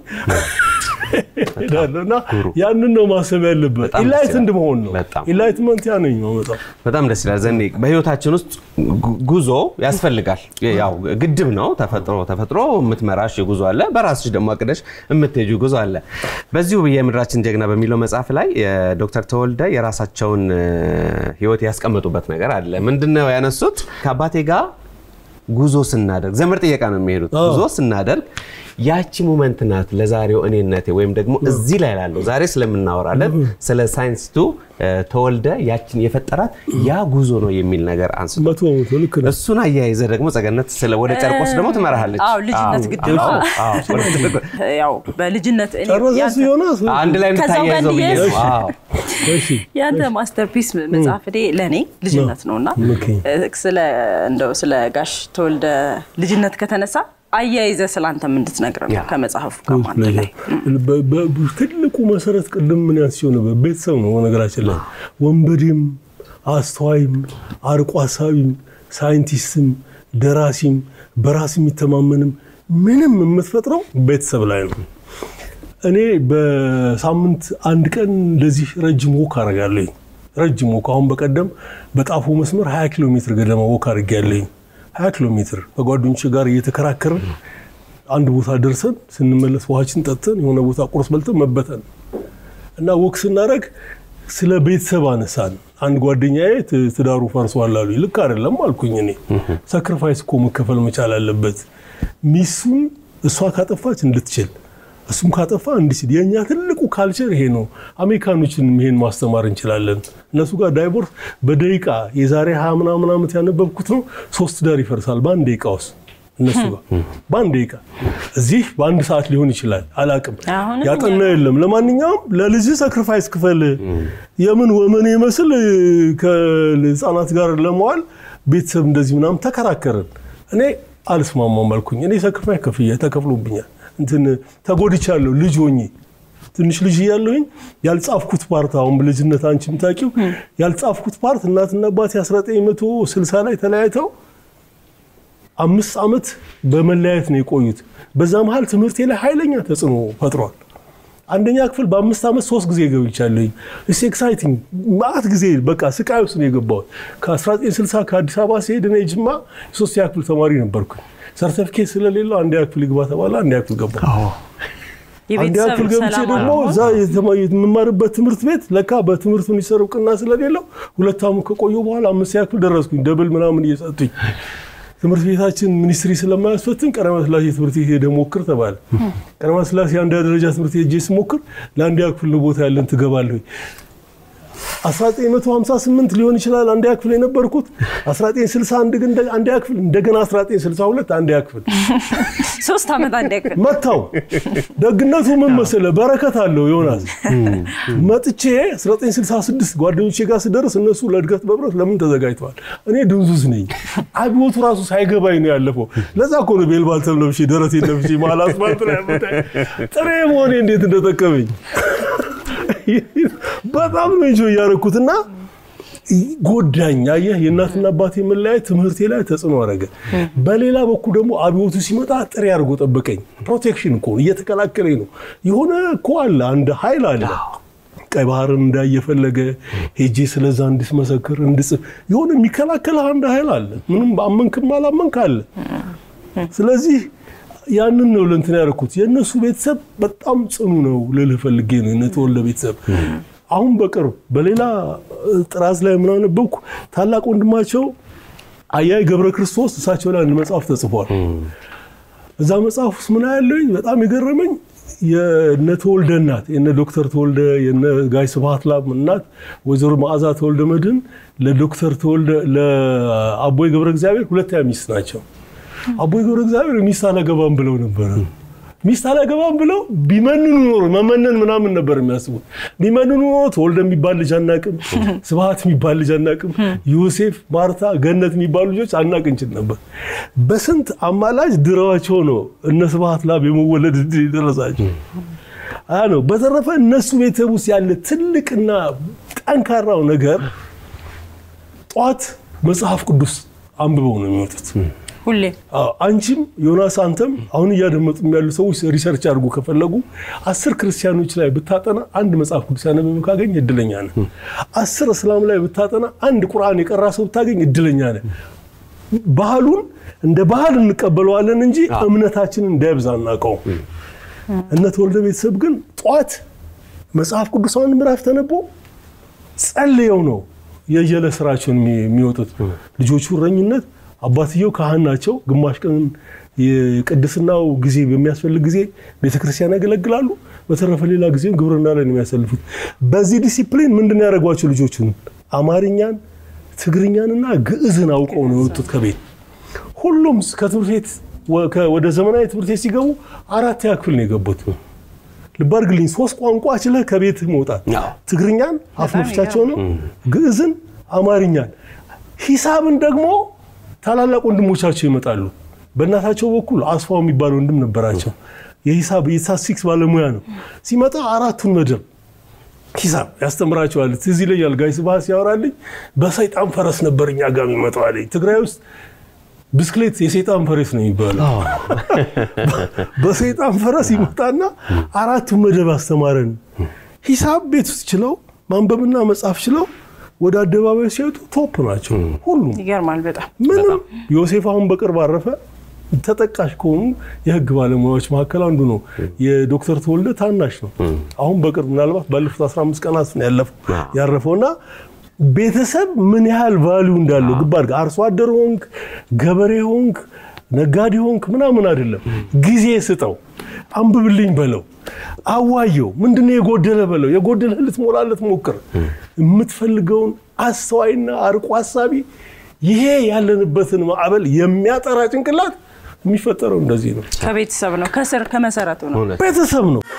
ሄዳለሁ እና ያንን ነው ማሰብ ያለበት። በጣም ደስ ኢንላይትንድ ይላል። መሆን ነው። በጣም። ኢንላይትመንት ያ ነኝ ማመጣው በጣም ደስ ይላል። ዘኔ በህይወታችን ውስጥ ጉ- ጉዞ ያስፈልጋል። ያው ግድብ ነው። ተፈጥሮ ተፈጥሮ የምትመራሽ ጉዞ አለ፣ በራስሽ ደግሞ አቅደሽ የምትሄጁ ጉዞ አለ። በዚሁ የምድራችን ጀግና በሚለው መጽሐፍ ላይ የዶክተር ተወልደ የራሳቸውን እ፣ ህይወት ያስቀመጡበት ነገር አለ። ምንድነው ያነሱት? ከአባቴ ጋር ጉዞ ስናደርግ ዘመድ ጥየቃ ነው የሚሄዱት። ጉዞ ስናደርግ ያቺ ሙመንት ናት ለዛሬው እኔነቴ ወይም ደግሞ እዚህ ላይ ላለው ዛሬ ስለምናወራለን ስለ ሳይንስቱ እ፣ ተወልደ ያችን የፈጠራት ያ ጉዞ ነው የሚል ነገር አንስቶ መቶ በመቶ ልክ ነው። እሱን አያይዘ ደግሞ ጸገነት ስለ ወደ ጨርቆስ ደግሞ ትመራሃለች። አዎ ልጅነት አዎ፣ ግድብ አዎ፣ አዎ፣ ወደ ትልቁ- ያው በልጅነት እኔ ጨረሰ ያንተ- ዮናስ አንድ ላይ ከዛው ጋር እንታያይዘው ብዬ ነው። እንዲያያዝ- አዎ። እሺ ያንተ ማስተርፒስ መጽሐፍ እኔ ለእኔ ልጅነት ነው እና ኦኬ። ስለ እንደው ስለ ጋሽ ተወልደ ልጅነት ከተነሳ አያይዘ ስለ አንተም እንድትነግረን ያ። ነው ከመጽሐፉ ጋር አንድ ላይ በ- በ- ትልቁ መሰረት ቅድም ምን ያስቸው ነበር ቤተሰብ ነው። በነገራችን ላይ ወንበዴም፣ አስተዋይም፣ አርቆ ሀሳቢም፣ ሳይንቲስትም፣ ደራሲም፣ በራስ የሚተማመንም ምንም የምትፈጥረው ቤተሰብ ላይ ነው። እኔ በሳምንት አንድ ቀን እንደዚህ ረጅም ወክ አደርጋለኝ። ረጅም ወክ አሁን በቀደም በጣፎ መስመር 20 ኪሎ ሜትር ገደማ ወክ አድርጌያለኝ። 20 ኪሎ ሜትር ከጓደኞች ጋር እየተከራከርን አንድ ቦታ ደርሰን ስንመለስ ውሃችን ጠጥተን የሆነ ቦታ ቁርስ በልተን መበተን እና ወክ ስናደርግ ስለ ቤተሰብ አነሳን። አንድ ጓደኛዬ ት- ትዳሩ ፈርሷል አሉ። ልክ አይደለም አልኩኝ። እኔ ሳክሪፋይስ እኮ መከፈል መቻል አለበት። ሚስቱን እሷ ካጠፋች እንድትችል እሱም ካጠፋ እንዲችል። የእኛ ትልቁ ካልቸር ይሄ ነው። አሜሪካኖችንም ይሄን ማስተማር እንችላለን። እነሱ ጋር ዳይቮርስ በደቂቃ የዛሬ ሀያ ምናምን ዓመት ያነበብኩት ነው። ሶስት ዳር ይፈርሳል በአንድ ደቂቃ ውስጥ እነሱ ጋር በአንድ ደቂቃ እዚህ በአንድ ሰዓት ሊሆን ይችላል፣ አላቅም። አሁንም ያጠና የለም። ለማንኛውም ለልጅ ሰክሪፋይስ ክፈል የምን ወመን ይመስል ከህፃናት ጋር ለመዋል ቤተሰብ እንደዚህ ምናምን ተከራከርን። እኔ አልስማማም አልኩኝ። እኔ ሰክሪፋይስ ከፍያ ተከፍሎብኛል፣ እንትን ተጎድቻለሁ ልጅ ሆኜ ትንሽ ልጅ እያለሁኝ ያልጻፍኩት ፓርት አሁን በልጅነት አንቺ የምታውቂው ያልጻፍኩት ፓርት እናትና አባቴ 1960 ላይ ተለያይተው አምስት ዓመት በመለያየት ነው የቆዩት። በዛ መሀል ትምህርቴ ላይ ኃይለኛ ተጽዕኖ ፈጥሯል። አንደኛ ክፍል በአምስት ዓመት ሶስት ጊዜ ገብቻለሁኝ። እስ ኤክሳይቲንግ ማአት ጊዜ በቃ ስቃይ ውስጥ ነው የገባሁት። ከ1960 ከአዲስ አበባ ሲሄድ እኔ ጅማ የሶስተኛ ክፍል ተማሪ ነበርኩኝ። ሰርተፊኬት ስለሌለው አንደኛ ክፍል ይግባ ተባለ። አንደኛ ክፍል ገባ። አንደኛ የቤተሰብ ክፍል ገብቼ ሰላም ደግሞ አለመሆን እዛ የተማ- የምማርበት ትምህርት ቤት ለካ በትምህርት ሚኒስቴር እውቅና ስለሌለው ሁለት ዓመት ከቆየሁ በኋላ አምስተኛ ክፍል ደረስኩኝ። ደብል ምናምን እየሰጡኝ ትምህርት ቤታችን ሚኒስትሪ ስለማያስፈትን ቀዳማዊ ሥላሴ ትምህርት ቤት ሄደህ ሞክር ተባለ። ቀዳማዊ ሥላሴ አንደኛ ደረጃ ትምህርት ቤት ሄጄ ስሞክር ለአንደኛ ክፍል ነው ቦታ ያለን ትገባለህ። 1958 ሊሆን ይችላል አንደኛ ክፍል የነበርኩት 1961 ግን እንደ- አንደኛ ክፍል እንደገና 1962 አንደኛ ክፍል ሶስት ዓመት አንድ ያክል መታው። ደግነቱ ምን መሰለህ? በረከት አለው ዮናስ። መጥቼ 1966 ጓደኞቼ ጋር ስደርስ እነሱ ለእድገት በብረት ለምን ተዘጋጅተዋል? እኔ ድንዙዝ ነኝ። አብዮቱ ራሱ ሳይገባኝ ነው ያለፈው። ለዛ እኮ ነው ቤልባልተም ለብሼ ደረቴን ለብሼ መሀል አስፋልት ላይ ያመጣኝ። ጥሬ መሆኔ እንዴት እንደጠቀመኝ በጣም ነው እንጆ እያደረኩትና ጎዳኝ። አየህ የእናትና አባቴ መለያየት ትምህርቴ ላይ ተጽዕኖ አደረገ። በሌላ በኩል ደግሞ አብዮቱ ሲመጣ ጥሬ አድርጎ ጠበቀኝ። ፕሮቴክሽን እኮ ነው፣ እየተከላከለኝ ነው። የሆነ እኮ አለ፣ አንድ ኃይል አለ። ቀይ ባህርን እንዳየፈለገ ሄጄ ስለዛ እንድትመሰክር እንድጽፍ የሆነ የሚከላከል አንድ ኃይል አለ። ምንም አመንክም አላመንክ አለ። ስለዚህ ያንን ነው ለእንትን ያደረኩት። የእነሱ ቤተሰብ በጣም ጽኑ ነው ልልህ ፈልጌ ነው የነተወልደ ቤተሰብ አሁን በቅርብ በሌላ ጥራዝ ላይ ምን አነበብኩ፣ ታላቅ ወንድማቸው አያይ ገብረ ክርስቶስ እሳቸው ላይ አንድ መጽሐፍ ተጽፏል። እዛ መጽሐፍ ውስጥ ምን ያለኝ በጣም የገረመኝ የነ ተወልደ እናት የነ ዶክተር ተወልደ የነ ጋይ ስብሐት ላብ እናት ወይዘሮ መዓዛ ተወልደ መድህን ለዶክተር ተወልደ ለአቦይ ገብረ እግዚአብሔር ሁለተኛ ሚስት ናቸው። አቦይ ገብረ እግዚአብሔር ሚስት አላገባም ብለው ነበረ። ሚስት አላገባም ብለው ቢመንኑ ኖሮ መመነን ምናምን ነበር የሚያስቡት። ቢመንኑ ኖሮ ተወልደ የሚባል ልጅ አናቅም፣ ስብሐት የሚባል ልጅ አናቅም፣ ዮሴፍ፣ ማርታ፣ ገነት የሚባሉ ልጆች አናቅ እንችል ነበር። በስንት አማላጅ ድረዋቸው ነው እነ ስብሐት ላብ የመወለድ ዕድል የደረሳቸው። ያ ነው። በተረፈ እነሱ ቤተሰብ ውስጥ ያለ ትልቅና ጠንካራው ነገር ጠዋት መጽሐፍ ቅዱስ አንብበው ነው የሚወጡት። ሁሌ አዎ፣ አንቺም ዮናስ አንተም አሁን እያደመጡ ያሉ ሰዎች ሪሰርች አድርጎ ከፈለጉ አስር ክርስቲያኖች ላይ ብታጠና አንድ መጽሐፍ ቅዱስ ያነበበ ካገኝ እድለኛ ነህ። አስር እስላም ላይ ብታጠና አንድ ቁርአን የቀራ ሰው ብታገኝ እድለኛ ነህ። ባህሉን እንደ ባህል እንቀበለዋለን እንጂ እምነታችንን እንዳይብዛ እናውቀው። እነ ተወልደ ቤተሰብ ግን ጠዋት መጽሐፍ ቅዱስ አንድ ምዕራፍ ተነቦ ጸልየው ነው የየለ ስራቸውን የሚ- የሚወጡት። ልጆቹ እረኝነት አባትየው ካህን ናቸው። ግማሽ ቀን የቅድስናው ጊዜ በሚያስፈልግ ጊዜ ቤተክርስቲያን ያገለግላሉ። በተረፈ ሌላ ጊዜም ግብርና ላይ ነው የሚያሳልፉት። በዚህ ዲሲፕሊን ምንድን ነው ያደረጓቸው ልጆቹን? አማርኛን፣ ትግርኛንና ግዕዝን አውቀው ነው የወጡት ከቤት። ሁሉም ከትምህርት ቤት ወ- ከ- ወደ ዘመናዊ ትምህርት ቤት ሲገቡ አራተኛ ክፍል ነው የገቡት። ልብ አድርግልኝ፣ ሶስት ቋንቋ ችለህ ከቤት መውጣት አዎ። ትግርኛን አፍ መፍቻቸው ነው፣ ግዕዝን፣ አማርኛን፣ ሂሳብን ደግሞ ታላላቅ ወንድሞቻቸው ይመጣሉ። በእናታቸው በኩል አስፋው የሚባል ወንድም ነበራቸው። የሂሳብ የስታትስቲክስ ባለሙያ ነው። ሲመጣ አራቱን መደብ ሂሳብ ያስተምራቸዋል። ትዝ ይለኛል ጋይ ስብሐት ሲያወራልኝ በሰይጣን ፈረስ ነበር እኛ ጋር የሚመጣው አለኝ። ትግራይ ውስጥ ብስክሌት የሰይጣን ፈረስ ነው የሚባለው። በሰይጣን ፈረስ ይመጣና አራቱን መደብ አስተማረን። ሂሳብ ቤት ውስጥ ችለው ማንበብና መጻፍ ችለው ወደ አደባባይ ሲወጡ ቶፕ ናቸው ሁሉም። ይገርማል በጣም ምንም ዮሴፍ አሁን በቅርብ አረፈ። ተጠቃሽ ከሆኑ የህግ ባለሙያዎች መካከል አንዱ ነው። የዶክተር ተወልደ ታናሽ ነው። አሁን በቅርብ ምናልባት ባለፉት 15 ቀናት ነው ያለፈው ያረፈውና ቤተሰብ ምን ያህል ቫሊዩ እንዳለው ግባ አድርገህ አርሶ አደር ሆንክ፣ ገበሬ ሆንክ፣ ነጋዴ ሆንክ ምናምን አይደለም። ጊዜ ስጠው፣ አንብብልኝ በለው፣ አዋየው። ምንድነው የጎደለ በለው። የጎደለ ልትሞላለት ሞክር። የምትፈልገውን አስተዋይና አርቆ ሀሳቢ ይሄ ያለንበትን ማዕበል የሚያጠራ ጭንቅላት የሚፈጠረው እንደዚህ ነው። ከቤተሰብ ነው ከስር ከመሰረቱ ነው። እውነት ቤተሰብ ነው።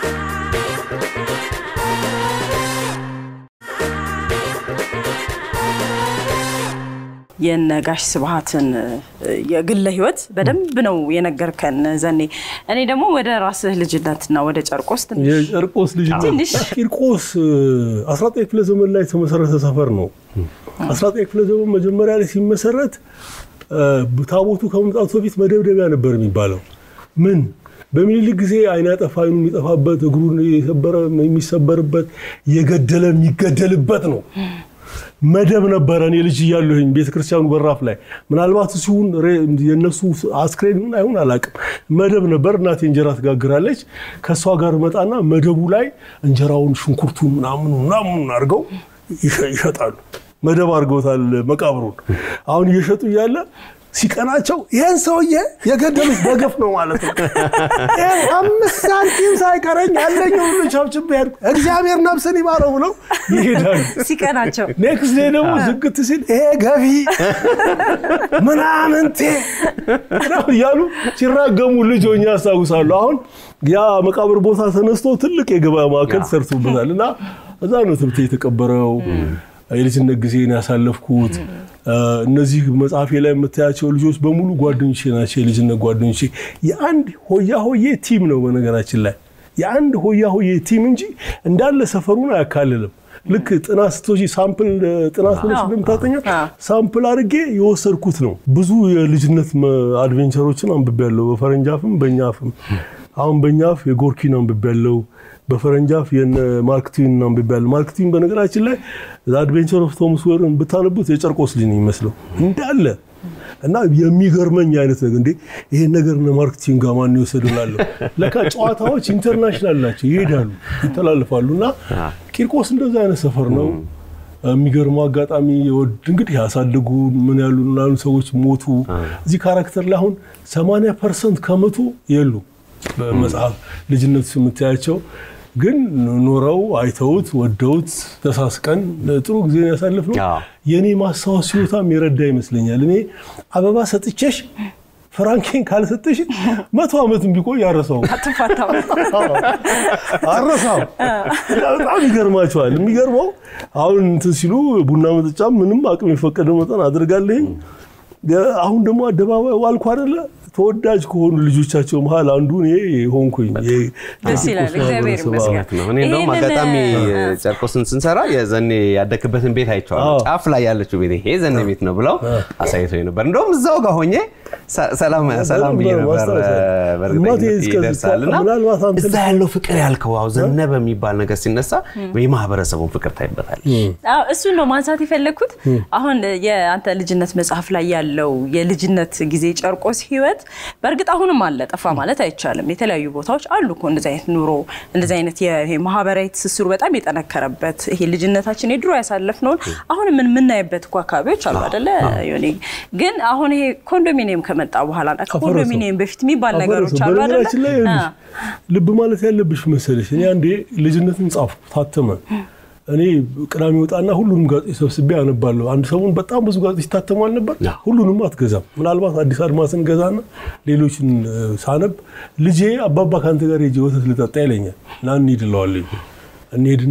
የነጋሽ ስብሐትን የግለ ህይወት በደንብ ነው የነገርከን ዘኔ። እኔ ደግሞ ወደ ራስህ ልጅነትና ወደ ጨርቆስ ትንሽ የጨርቆስ ልጅ ነው። ትንሽ ቂርቆስ 19 ክፍለ ዘመን ላይ የተመሰረተ ሰፈር ነው። 19 ክፍለ ዘመን መጀመሪያ ላይ ሲመሰረት ታቦቱ ከመምጣቱ በፊት መደብደቢያ ነበር የሚባለው። ምን በሚኒሊክ ጊዜ አይን ያጠፋ አይኑ የሚጠፋበት እግሩን የሰበረ የሚሰበርበት የገደለ የሚገደልበት ነው። መደብ ነበረ። እኔ ልጅ እያለሁኝ ቤተክርስቲያኑ በራፍ ላይ ምናልባት ሲሆን የእነሱ አስክሬን ምን አይሆን አላውቅም። መደብ ነበር። እናቴ እንጀራ ትጋግራለች። ከእሷ ጋር መጣና መደቡ ላይ እንጀራውን ሽንኩርቱን ምናምኑ ምናምኑን አድርገው ይሸጣሉ። መደብ አድርገውታል መቃብሩን። አሁን እየሸጡ እያለ ሲቀናቸው ይህን ሰውዬ የገደሉት በገፍ ነው ማለት ነው። ይሄን አምስት ሳንቲም ሳይቀረኝ ያለኝ ሁሉ ቸብችቤ ሄድኩ፣ እግዚአብሔር ነፍስን ይማረው ብለው ይሄዳሉ። ሲቀናቸው ኔክስት ዴይ ደግሞ ዝግት ሲል ይሄ ገቢ ምናምንቴ ምናምን እያሉ ሲራገሙ ልጅ ሆኜ ያስታውሳሉ። አሁን ያ መቃብር ቦታ ተነስቶ ትልቅ የገበያ ማዕከል ሰርቶበታል እና እዛ ነው ትብቴ የተቀበረው። የልጅነት ጊዜን ያሳለፍኩት እነዚህ መጽሐፌ ላይ የምታያቸው ልጆች በሙሉ ጓደኞቼ ናቸው። የልጅነት ጓደኞቼ የአንድ ሆያ ሆዬ ቲም ነው። በነገራችን ላይ የአንድ ሆያ ሆዬ ቲም እንጂ እንዳለ ሰፈሩን አያካልልም። ልክ ጥናት ስትወጪ ሳምፕል ጥናት ብለሽ እንደምታጠኛው ሳምፕል አድርጌ የወሰድኩት ነው። ብዙ የልጅነት አድቬንቸሮችን አንብቤያለሁ፣ በፈረንጅ አፍም በእኛ አፍም። አሁን በእኛ አፍ የጎርኪን አንብቤያለሁ፣ በፈረንጅ አፍ የነ ማርክ ትዊን አንብቤያለሁ። ማርክ ትዊን በነገራችን ላይ አድቬንቸር ኦፍ ቶምስ ዌርን ብታነቡት የጨርቆስ ልጅ ነው የሚመስለው እንዳለ እና የሚገርመኝ አይነት ነገር እንዴ ይሄን ነገር እነ ማርክ ትዊን ጋር ማን የወሰደው እላለሁ። ለካ ጨዋታዎች ኢንተርናሽናል ናቸው፣ ይሄዳሉ፣ ይተላልፋሉ። እና ቂርቆስ እንደዛ አይነት ሰፈር ነው። የሚገርመው አጋጣሚ ወድ እንግዲህ ያሳደጉ ምን ያሉ ላሉ ሰዎች ሞቱ። እዚህ ካራክተር ላይ አሁን 80 ፐርሰንት ከመቶ የሉ በመጽሐፍ ልጅነት የምታያቸው ግን ኖረው አይተውት ወደውት ተሳስቀን ጥሩ ጊዜ ያሳልፍ ነው። የእኔ ማስታወስ ሲወታም የረዳ ይመስለኛል። እኔ አበባ ሰጥቼሽ ፍራንኬን ካልሰጠሽ መቶ ዓመትም ቢቆይ አረሳው አረሳው። በጣም ይገርማቸዋል። የሚገርመው አሁን እንትን ሲሉ ቡና መጠጫ ምንም አቅም የፈቀደ መጠን አድርጋለኝ። አሁን ደግሞ አደባባይ ዋልኩ አይደለ ተወዳጅ ከሆኑ ልጆቻቸው መሀል አንዱ እኔ ሆንኩኝ። ደስ ይላል። እግዚአብሔር ይመስገን። ነው። እኔ እንደውም አጋጣሚ ጨርቆስን ስንሰራ የዘኔ ያደክበትን ቤት አይቼዋለሁ። ጫፍ ላይ ያለችው ቤት ይሄ ዘኔ ቤት ነው ብለው አሳይቶኝ ነበር። እንደውም እዛው ጋር ሆኜ ሰላም ሰላም ብዬ ነበር። በእርግጠኝነት ይደርሳል እና እዛ ያለው ፍቅር ያልከው አዎ ዘነበ የሚባል ነገር ሲነሳ የማህበረሰቡን ፍቅር ታይበታል። እሱን ነው ማንሳት የፈለግኩት። አሁን የአንተ ልጅነት መጽሐፍ ላይ ያለው የልጅነት ጊዜ ጨርቆስ ህይወት በእርግጥ አሁንም አለ፣ ጠፋ ማለት አይቻልም። የተለያዩ ቦታዎች አሉ እኮ እንደዚህ አይነት ኑሮ እንደዚህ አይነት ማህበራዊ ትስስሩ በጣም የጠነከረበት ይሄ ልጅነታችን የድሮ ያሳለፍነውን አሁን ምን የምናይበት እኮ አካባቢዎች አሉ አደለ? ግን አሁን ይሄ ኮንዶሚኒየም ከመጣ በኋላ ከኮንዶሚኒየም በፊት የሚባል ነገሮች አሉ አደለ? በነገራችን ላይ ልብ ማለት ያለብሽ መሰለሽ እኔ አንዴ ልጅነትን ጻፍኩ ታተመ። እኔ ቅዳሜ ወጣና ሁሉንም ጋዜጦች ሰብስቤ አነባለሁ። አንድ ሰሞን በጣም ብዙ ጋዜጦች ይታተማል ነበር። ሁሉንም አትገዛም። ምናልባት አዲስ አድማስን ገዛና ሌሎችን ሳነብ ልጄ አባባ ከአንተ ጋር ሄጄ ወተት ልጠጣ ይለኛል እና እንሂድ እለዋለሁ። እንሂድና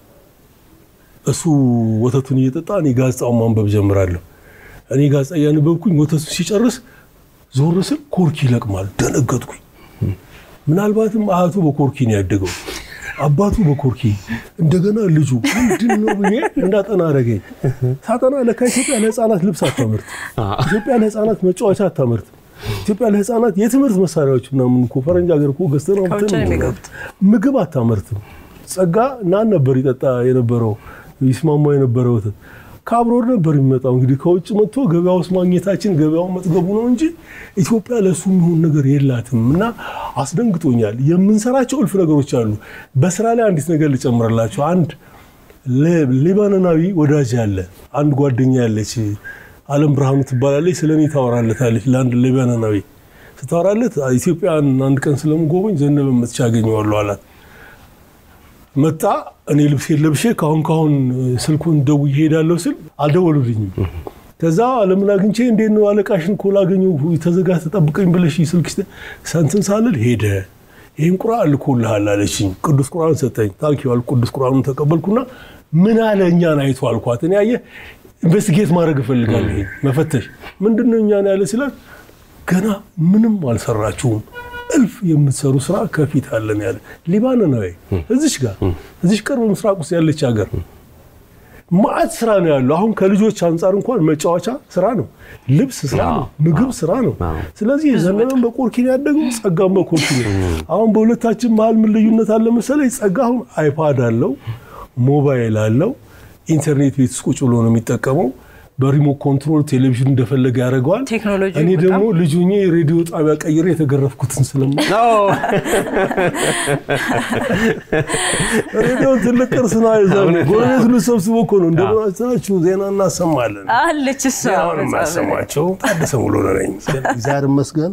እሱ ወተቱን እየጠጣ እኔ ጋዜጣውን ማንበብ ጀምራለሁ። እኔ ጋዜጣ እያነበብኩኝ ወተቱ ሲጨርስ ዞር ስል ኮርኪ ይለቅማል። ደነገጥኩኝ። ምናልባትም አያቱ በኮርኪ ነው ያደገው አባቱ በኮርኪ እንደገና ልጁ ምንድን ነው ብዬ እንዳጠና አደረገኝ። ሳጠና ለካ ኢትዮጵያ ለህፃናት ልብስ አታመርት፣ ኢትዮጵያ ለህፃናት መጫወቻ አታመርት፣ ኢትዮጵያ ለህፃናት የትምህርት መሳሪያዎች ምናምን እኮ ፈረንጅ ሀገር እኮ ገዝተን ምግብ አታመርትም። ጸጋ ናን ነበር ይጠጣ የነበረው ይስማማ የነበረ ወተት ከአብሮድ ነበር የሚመጣው። እንግዲህ ከውጭ መጥቶ ገበያ ውስጥ ማግኘታችን ገበያውን መጥገቡ ነው እንጂ ኢትዮጵያ ለእሱ የሚሆን ነገር የላትም እና አስደንግጦኛል። የምንሰራቸው እልፍ ነገሮች አሉ። በስራ ላይ አንዲት ነገር ልጨምርላቸው። አንድ ሊባኖናዊ ወዳጅ ያለ አንድ ጓደኛ ያለች አለም ብርሃኑ ትባላለች። ስለ እኔ ታወራለታለች። ለአንድ ሊባኖናዊ ስታወራለት ኢትዮጵያን አንድ ቀን ስለምጎበኝ ዘነበ መጥቻ ያገኘዋለሁ አላት። መጣ። እኔ ልብሴን ለብሼ ካሁን ካሁን ስልኩን ደውዬ እሄዳለሁ ስል አልደወሉልኝም። ከዛ አለምን አግኝቼ እንዴት ነው አለቃሽን እኮ ላገኘው ተዘጋ ተጠብቀኝ ብለሽ ስልክ ሰንትን ሳልል ሄደ። ይህን ቁርአን ልኮልሃል አለችኝ። ቅዱስ ቁርአን ሰጠኝ። ታንኪ አልኩ። ቅዱስ ቁርአኑን ተቀበልኩና ምን አለ እኛን አይቶ አልኳት። እኔ አየህ ኢንቨስቲጌት ማድረግ እፈልጋለሁ። ይሄ መፈተሽ ምንድን ነው እኛን ያለ ሲላት ገና ምንም አልሰራችሁም እልፍ የምትሰሩ ስራ ከፊት አለን ያለ ሊባኖን ነው። እዚሽ ጋር እዚሽ ቅርብ ምስራቅ ውስጥ ያለች ሀገር ማዕት ስራ ነው ያለው። አሁን ከልጆች አንጻር እንኳን መጫወቻ ስራ ነው፣ ልብስ ስራ ነው፣ ምግብ ስራ ነው። ስለዚህ ዘነበን በቆርኪ ነው ያደገው፣ ጸጋም በቆርኪ ነው። አሁን በሁለታችን መሀል ምን ልዩነት አለ መሰለኝ? ጸጋ አሁን አይፓድ አለው፣ ሞባይል አለው፣ ኢንተርኔት ቤት ውስጥ ቁጭ ብሎ ነው የሚጠቀመው። በሪሞት ኮንትሮል ቴሌቪዥን እንደፈለገ ያደርገዋል። ቴክኖሎጂ እኔ በጣም ደግሞ ልጁ ሆኜ የሬዲዮ ጣቢያ ቀይሬ የተገረፍኩትን ስለማ ሬዲዮ ትልቅ ቅርስ ነው። አይዘው ጎረቤት ሁሉ ሰብስቦ እኮ ነው እንደምን አስተናችሁ ዜና እናሰማለን። አለች እሷ ዜናውን የማሰማቸው ታደሰ ሙሉ ነኝ። እግዚአብሔር ይመስገን።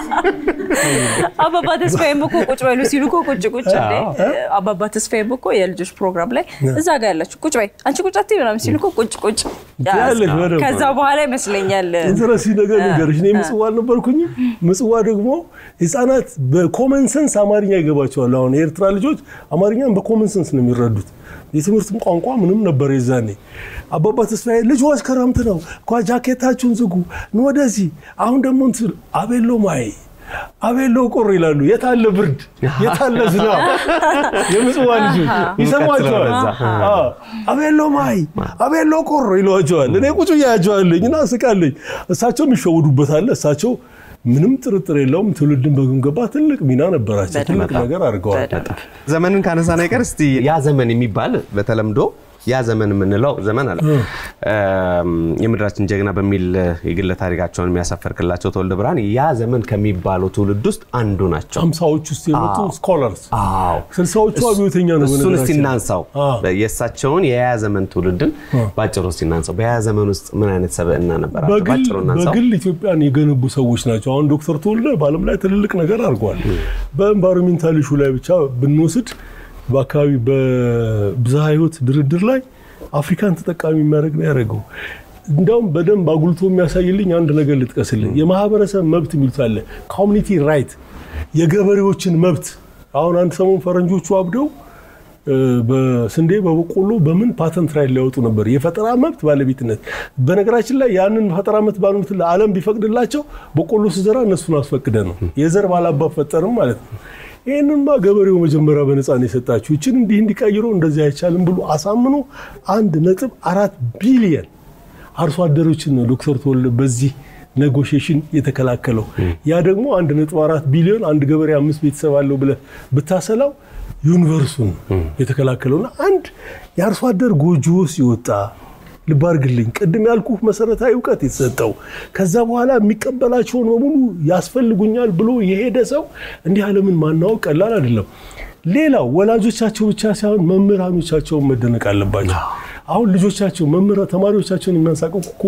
አባባ ተስፋዬም እኮ ቁጭ በሉ ሲሉ እኮ ቁጭ ቁጭ እንዴ አባባ ተስፋዬም እኮ የልጆች ፕሮግራም ላይ እዛ ጋር ያላችሁ ቁጭ በይ አንቺ ቁጭ አትይ ምናምን ሲሉ እኮ ቁጭ ቁጭ ትያለሽ በደንብ። ከዛ በኋላ ይመስለኛል ኢንትረስቲንግ ነገር ንገርሽ። እኔ ምጽዋ አልነበርኩኝም። ምጽዋ ደግሞ ህፃናት በኮመን ሰንስ አማርኛ ይገባቸዋል። አሁን የኤርትራ ልጆች አማርኛን በኮመን ሰንስ ነው የሚረዱት። የትምህርትም ቋንቋ ምንም ነበር የዛኔ። አባባ ተስፋዬ ልጆች ክረምት ነው እኳ ጃኬታችሁን ዝጉ ኑ ወደዚህ። አሁን ደግሞ እንትን አቤሎ ማይ አቤሎ ቆሮ ይላሉ። የታለ ብርድ የታለ ዝናብ? የምጽዋ ልጆች ይሰሟቸዋል። አዎ፣ አቤሎ ማይ አቤሎ ቆሮ ይሏቸዋል። እኔ ቁጭ እያያቸዋለኝ እና እስቃለኝ። እሳቸውም ይሸውዱበታል። እሳቸው ምንም ጥርጥር የለውም ትውልድን በግምገባ ትልቅ ሚና ነበራቸው። ትልቅ ነገር አድርገዋል። ዘመንን ካነሳን አይቀር እስቲ ያ ዘመን የሚባል በተለምዶ ያ ዘመን የምንለው ዘመን አለ። የምድራችን ጀግና በሚል የግለ ታሪካቸውን የሚያሳፈርክላቸው ተወልደ ብርሃን ያ ዘመን ከሚባለው ትውልድ ውስጥ አንዱ ናቸው። አምሳዎች ውስጥ የመጡ ስኮለርስ አዎ ስልሳዎቹ አብዮተኛ ነው። እሱን እስቲ በነገራችን ላይ። እናንሳው። አዎ። የእሳቸውን የያ ዘመን ትውልድን በአጭሩ እስቲ እናንሳው። በያ ዘመን ውስጥ ምን አይነት ሰብዕና ነበራቸው? በግል በአጭሩ እናንሳው። በግል ኢትዮጵያን የገነቡ ሰዎች ናቸው። አሁን ዶክተር ተወልደ በዓለም ላይ ትልልቅ ነገር አድርገዋል። በኤንቫይሮሜንታል ኢሹ ላይ ብቻ ብንወስድ በአካባቢ በብዝሃ ሕይወት ድርድር ላይ አፍሪካን ተጠቃሚ የሚያደርግ ነው ያደረገው። እንዲያውም በደንብ አጉልቶ የሚያሳይልኝ አንድ ነገር ልጥቀስልኝ። የማህበረሰብ መብት የሚሉት አለ፣ ኮሚኒቲ ራይት፣ የገበሬዎችን መብት። አሁን አንድ ሰሞን ፈረንጆቹ አብደው እ፣ በስንዴ በበቆሎ በምን ፓተንት ራይት ሊያወጡ ነበር፣ የፈጠራ መብት ባለቤትነት። በነገራችን ላይ ያንን ፈጠራ መብት ባለቤት ለዓለም ቢፈቅድላቸው በቆሎ ስዘራ እነሱን አስፈቅደ ነው የዘር ባላባት ፈጠርም ማለት ነው። ይህንንማ ገበሬው መጀመሪያ በነፃ ነው የሰጣችሁ። ይችን እንዲህ እንዲቀይሮ እንደዚህ አይቻልም ብሎ አሳምኖ አንድ ነጥብ አራት ቢሊየን አርሶ አደሮችን ነው ዶክተር ተወልደ በዚህ ኔጎሽዬሽን የተከላከለው። ያ ደግሞ አንድ ነጥብ አራት ቢሊዮን አንድ ገበሬ አምስት ቤተሰብ አለው ብለህ ብታሰላው ዩኒቨርሱን የተከላከለውና አንድ የአርሶ አደር ጎጆ ውስጥ የወጣ ልብ አድርግልኝ፣ ቅድም ያልኩህ መሰረታዊ እውቀት የተሰጠው ከዛ በኋላ የሚቀበላቸውን በሙሉ ያስፈልጉኛል ብሎ የሄደ ሰው እንዲህ ዓለምን ማናወቅ ቀላል አይደለም። ሌላው ወላጆቻቸው ብቻ ሳይሆን መምህራኖቻቸውን መደነቅ አለባቸው። አሁን ልጆቻቸው መምህራ ተማሪዎቻቸውን የሚያንሳቀቁ እኮ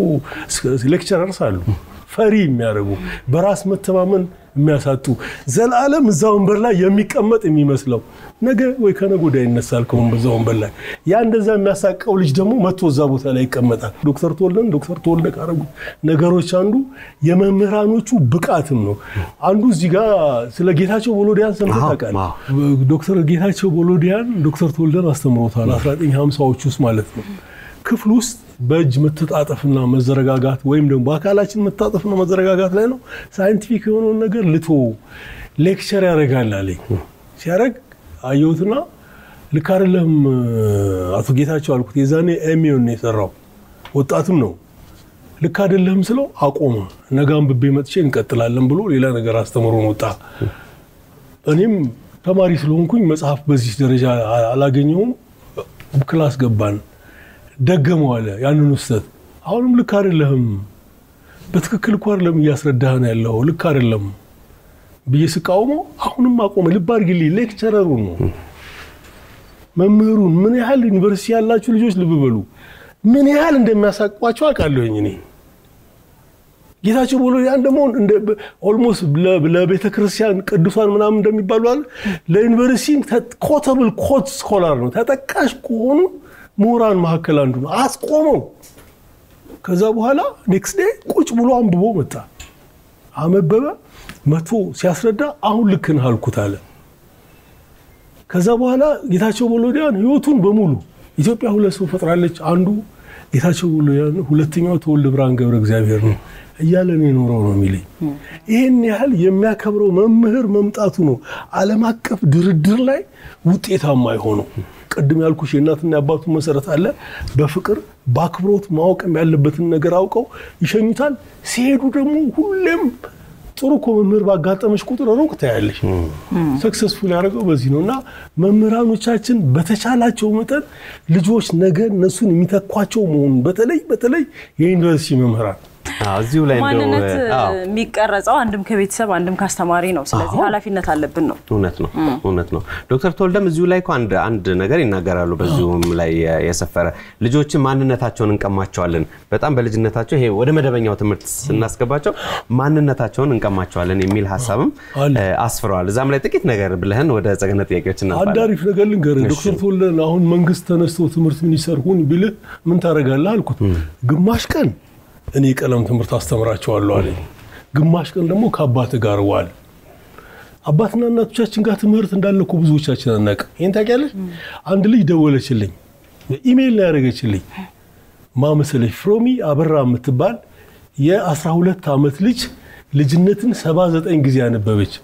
ሌክቸረርስ አሉ ፈሪ የሚያደርጉ በራስ መተማመን የሚያሳጡ ዘላለም እዛ ወንበር ላይ የሚቀመጥ የሚመስለው ነገ ወይ ከነገ ወዲያ ይነሳል ከዛ ወንበር ላይ። ያ እንደዛ የሚያሳቀው ልጅ ደግሞ መጥቶ እዛ ቦታ ላይ ይቀመጣል። ዶክተር ተወልደን ዶክተር ተወልደ ካረጉት ነገሮች አንዱ የመምህራኖቹ ብቃትም ነው። አንዱ እዚህ ጋር ስለ ጌታቸው ቦሎዲያን ሰምተህ አዎ፣ ታውቃለህ? ዶክተር ጌታቸው ቦሎዲያን ዶክተር ተወልደን አስተምሮታል 1950ዎች ውስጥ ማለት ነው። ክፍል ውስጥ በእጅ መተጣጠፍና መዘረጋጋት ወይም ደግሞ በአካላችን መታጠፍና መዘረጋጋት ላይ ነው ሳይንቲፊክ የሆነውን ነገር ልቶ ሌክቸር ያደርጋል አለኝ። ሲያደርግ አየሁትና ልክ አይደለም አቶ ጌታቸው አልኩት። የዛኔ ኤሚዮን ነው የሰራው ወጣትም ነው። ልክ አይደለም ስለው አቆመ። ነገ አንብቤ መጥቼ እንቀጥላለን ብሎ ሌላ ነገር አስተምሮን ወጣ። እኔም ተማሪ ስለሆንኩኝ መጽሐፍ በዚህ ደረጃ አላገኘሁም። ክላስ ገባን። ደገመው አለ ያንን ውስተት። አሁንም ልክ አይደለህም፣ በትክክል እኮ አይደለም እያስረዳህን ያለው ልክ አይደለም ብዬ ስቃውመው አሁንም አቆመ። ልብ አድርግልኝ፣ ሌክቸረሩን ነው መምህሩን። ምን ያህል ዩኒቨርሲቲ ያላችሁ ልጆች ልብ በሉ፣ ምን ያህል እንደሚያሳቅቋቸው አውቃለሁኝ እኔ። ጌታቸው ቦሎዲያን ደግሞ ኦልሞስት ለቤተ ክርስቲያን ቅዱሳን ምናምን እንደሚባሉ አለ ለዩኒቨርሲቲ ኮተብል ኮት ስኮላር ነው ተጠቃሽ ከሆኑ ምሁራን መካከል አንዱ ነው። አስቆመው። ከዛ በኋላ ኔክስት ዴይ ቁጭ ብሎ አንብቦ መጣ። አመበበ መቶ ሲያስረዳ አሁን ልክ ነህ አልኩት አለ። ከዛ በኋላ ጌታቸው ወልደያን ህይወቱን በሙሉ ኢትዮጵያ ሁለት ሰው ፈጥራለች። አንዱ ጌታቸው ወልደያን፣ ሁለተኛው ተወልደ ብርሃን ገብረ እግዚአብሔር ነው እያለ ነው የኖረው ነው የሚለኝ። ይህን ያህል የሚያከብረው መምህር መምጣቱ ነው ዓለም አቀፍ ድርድር ላይ ውጤታማ የሆነው። ቅድም ያልኩሽ የእናትና የአባቱ መሰረት አለ። በፍቅር በአክብሮት ማወቅም ያለበትን ነገር አውቀው ይሸኙታል። ሲሄዱ ደግሞ ሁሌም ጥሩ እኮ መምህር ባጋጠመች ቁጥር ሩቅ ታያለሽ። ሰክሰስፉል ያደረገው በዚህ ነው እና መምህራኖቻችን በተቻላቸው መጠን ልጆች ነገ እነሱን የሚተኳቸው መሆኑን በተለይ በተለይ የዩኒቨርሲቲ መምህራን አዎ፣ እዚሁ ላይ እንደው ማንነት አዎ፣ የሚቀረጸው አንድም ከቤተሰብ አንድም ከአስተማሪ ነው። ስለዚህ ኃላፊነት አለብን ነው። እውነት ነው እውነት ነው። ዶክተር ተወልደም እዚሁ ላይ እኮ አንድ አንድ ነገር ይናገራሉ። በዚሁም ላይ የሰፈረ ልጆችን ማንነታቸውን እንቀማቸዋለን። በጣም በልጅነታቸው ይሄ ወደ መደበኛው ትምህርት ስናስገባቸው ማንነታቸውን እንቀማቸዋለን የሚል ሀሳብም አለ። እ፣ አስፍረዋል። እዛም ላይ ጥቂት ነገር ብለህን ወደ ጸገነት ጥያቄዎች አንድ እናልፋለን። አሪፍ ነገር ልንገርህ። ዶክተር ተወልደን አሁን መንግስት ተነስቶ ትምህርት ሚኒስተር ሁን ቢልህ ምን ታደርጋለህ አልኩት። ግማሽ ቀን እኔ የቀለም ትምህርት አስተምራቸዋለሁ አለኝ። ግማሽ ቀን ደግሞ ከአባትህ ጋር ዋል። አባትና እናቶቻችን ጋር ትምህርት እንዳለ እኮ ብዙዎቻችን አናውቅም። ይህን ታውቂያለሽ? አንድ ልጅ ደወለችልኝ፣ ኢሜይል ላይ ያደረገችልኝ ማመሰለች ፍሮሚ አበራ የምትባል የ12 ዓመት ልጅ ልጅነትን 79 ጊዜ ያነበበች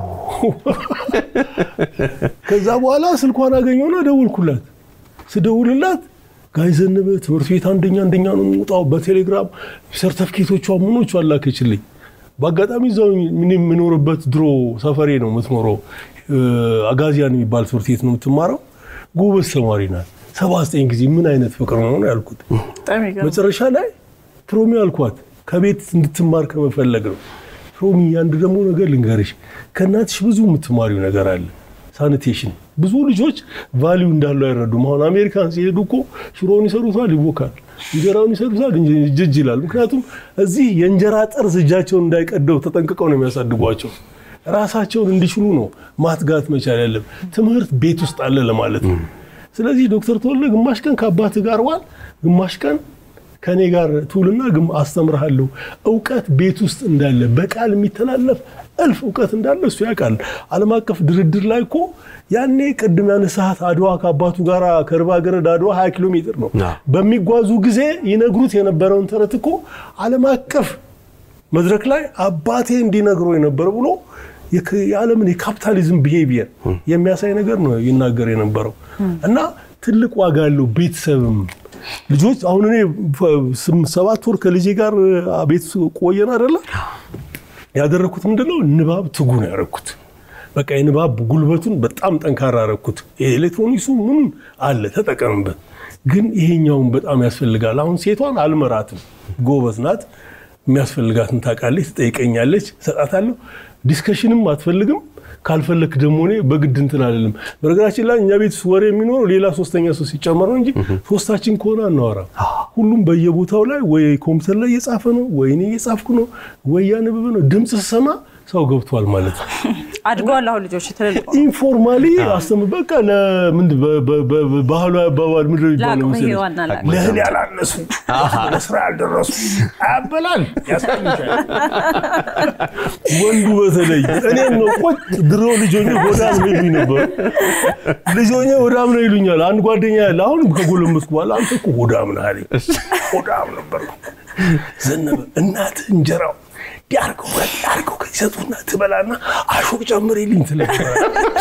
ከዛ በኋላ ስልኳን አገኘውና ደውልኩላት። ስደውልላት ጋይ ዘነበ ትምህርት ቤት አንደኛ አንደኛ ነው የምወጣው በቴሌግራም ሰርተፍኬቶቿ ምኖቹ አላከችልኝ። በአጋጣሚ እዛው ምን የምኖርበት ድሮ ሰፈሬ ነው የምትኖረው። እ፣ አጋዚያን የሚባል ትምህርት ቤት ነው የምትማረው። ጎበዝ ተማሪ ናት። 79 ጊዜ ምን አይነት ፍቅር ነው ነው ያልኩት። በጣም ይገርም። መጨረሻ ላይ ፕሮሚ አልኳት ከቤት እንድትማር ከመፈለግ ነው። ፕሮሚ አንድ ደግሞ ነገር ልንገርሽ፣ ከእናትሽ ብዙ የምትማሪው ነገር አለ። ሳኒቴሽን ብዙ ልጆች ቫሊዩ እንዳለው አይረዱም። አሁን አሜሪካን ሲሄዱ እኮ ሽሮውን ይሰሩታል፣ ይቦካል፣ እንጀራውን ይሰሩታል፣ ጅጅ ይላል። ምክንያቱም እዚህ የእንጀራ ጠርዝ እጃቸውን እንዳይቀደው ተጠንቅቀው ነው የሚያሳድጓቸው። ራሳቸውን እንዲችሉ ነው ማትጋት መቻል ያለም። ትምህርት ቤት ውስጥ አለ ለማለት ነው። ስለዚህ ዶክተር ተወልደ ግማሽ ቀን ከአባት ጋር ዋል፣ ግማሽ ቀን ከኔ ጋር ትውልና ግን አስተምርሃለሁ። እውቀት ቤት ውስጥ እንዳለ በቃል የሚተላለፍ እልፍ እውቀት እንዳለ እሱ ያውቃል። ዓለም አቀፍ ድርድር ላይ እኮ ያኔ ቅድም ያነሳሃት አድዋ ከአባቱ ጋር ከርባ ገረድ አድዋ 20 ኪሎ ሜትር ነው አዎ። በሚጓዙ ጊዜ ይነግሩት የነበረውን ተረት እኮ ዓለም አቀፍ መድረክ ላይ አባቴ እንዲነግሮ የነበረ ብሎ የክ- የዓለምን የካፒታሊዝም ቢሄቪየር የሚያሳይ ነገር ነው ይናገር የነበረው እና ትልቅ ዋጋ ያለው ቤተሰብም ልጆች አሁን እኔ ፈ- ስም- ሰባት ወር ከልጄ ጋር አ፣ ቤት ቆየን አይደለ ያደረግኩት ምንድነው ንባብ ትጉ ነው ያደረግኩት በቃ የንባብ ጉልበቱን በጣም ጠንካራ አደረግኩት የኤሌክትሮኒክሱ ምን አለ ተጠቀምበት ግን ይሄኛውን በጣም ያስፈልጋል አሁን ሴቷን አልመራትም ጎበዝ ናት የሚያስፈልጋትን ታውቃለች ትጠይቀኛለች እሰጣታለሁ ዲስከሽንም አትፈልግም ካልፈለክ ደግሞ እኔ በግድ እንትን አልልም በነገራችን ላይ እኛ ቤት ወሬ የሚኖረው ሌላ ሶስተኛ ሰው ሲጨመር ነው እንጂ ሶስታችን ከሆነ አናወራም ሁሉም በየቦታው ላይ ወይ ኮምፒውተር ላይ እየጻፈ ነው ወይ እኔ እየጻፍኩ ነው ወይ ያነበበ ነው ድምፅ ስሰማ ሰው ገብቷል ማለት ነው አድገዋል። አሁን ልጆች ትልልቅ ሆነው። ኢንፎርማሊ አስተም በቃ ለምንድ ባህሉ አባባል ምንድን ነው የሚባለው ለአቅመ መሰለሽ? ሔዋን አላቅም። ለእህል ያላነሱ ለስራ ያልደረሱ አያበላል ያሳይሻል። ወንዱ በተለይ እኔም ነው ቁጭ ድሮ ልጆኜ ሆዳም ነው ይሉኝ ነበር። ልጆኜ ሆዳም ነው ይሉኛል። አንድ ጓደኛ ያለ አሁን ከጎለመስኩ በኋላ አንተ እኮ ሆዳም ነህ አለኝ። ሆዳም ነበር ዘነበ እናትህ እንጀራው ዲያርገው ዲያርገው ከሲሰጡና ትበላና አሾቅ ጨምሬልኝ ትለኛለች።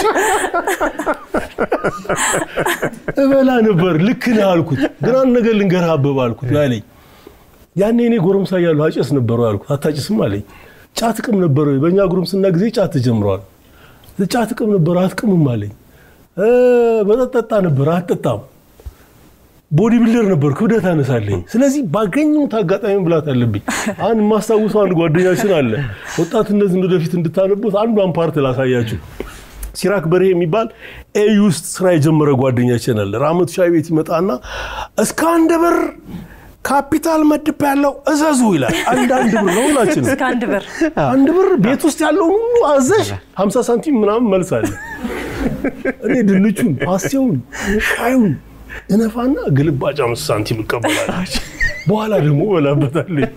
እበላ ነበር። ልክ ነህ አልኩት። ግን አንድ ነገር ልንገርህ አበባ አልኩት አለኝ። ያኔ እኔ ጎረምሳ እያለሁ አጨስ ነበረ አልኩት። አታጭስም አለኝ። ጫት ቅም ነበረ። በእኛ ጉርምስና ጊዜ ጫት ተጀምሯል። ጫት ቅም ነበረ አትቅምም አለኝ። እ መጠጥ ጠጣ ነበር አትጠጣም። ቦዲ ቢልደር ነበር ክብደት አነሳለኝ። ስለዚህ ባገኘሁት አጋጣሚ ብላት አለብኝ። አንድ የማስታውሰው አንድ ጓደኛችን አለ። ወጣትነትን ወደፊት እንድታነቡት አንዷን ፓርት ላሳያችሁ። ሲራክ በርሄ የሚባል ኤዩ ውስጥ ስራ የጀመረ ጓደኛችን አለ። ራመቱ ሻይ ቤት ይመጣና እስከ አንድ ብር ካፒታል መድብ ያለው እዘዙ ይላል። አንድ አንድ ብር ነው ሁላችንም እስከ አንድ ብር አንድ ብር ቤት ውስጥ ያለውን ሁሉ አዘሽ 50 ሳንቲም ምናምን መልስ አለ። እኔ ድንቹን፣ ፓስቴውን፣ ሻዩን እነፋና ግልባጭ አምስት ሳንቲም እቀበላለች። በኋላ ደግሞ በላበታለኝ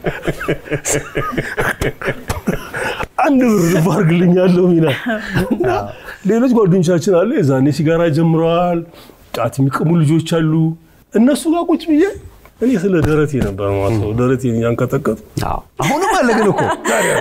አንድ ብር ልብ አድርግልኛለሁ ሚና እና ሌሎች ጓደኞቻችን አሉ የዛኔ ሲጋራ ጀምረዋል። ጫት የሚቅሙ ልጆች አሉ። እነሱ ጋር ቁጭ ብዬ እኔ ስለ ደረቴ ነበር ማለት ነው። ደረቴን እያንቀጠቀጡ አዎ። አሁንም አለ ግን እኮ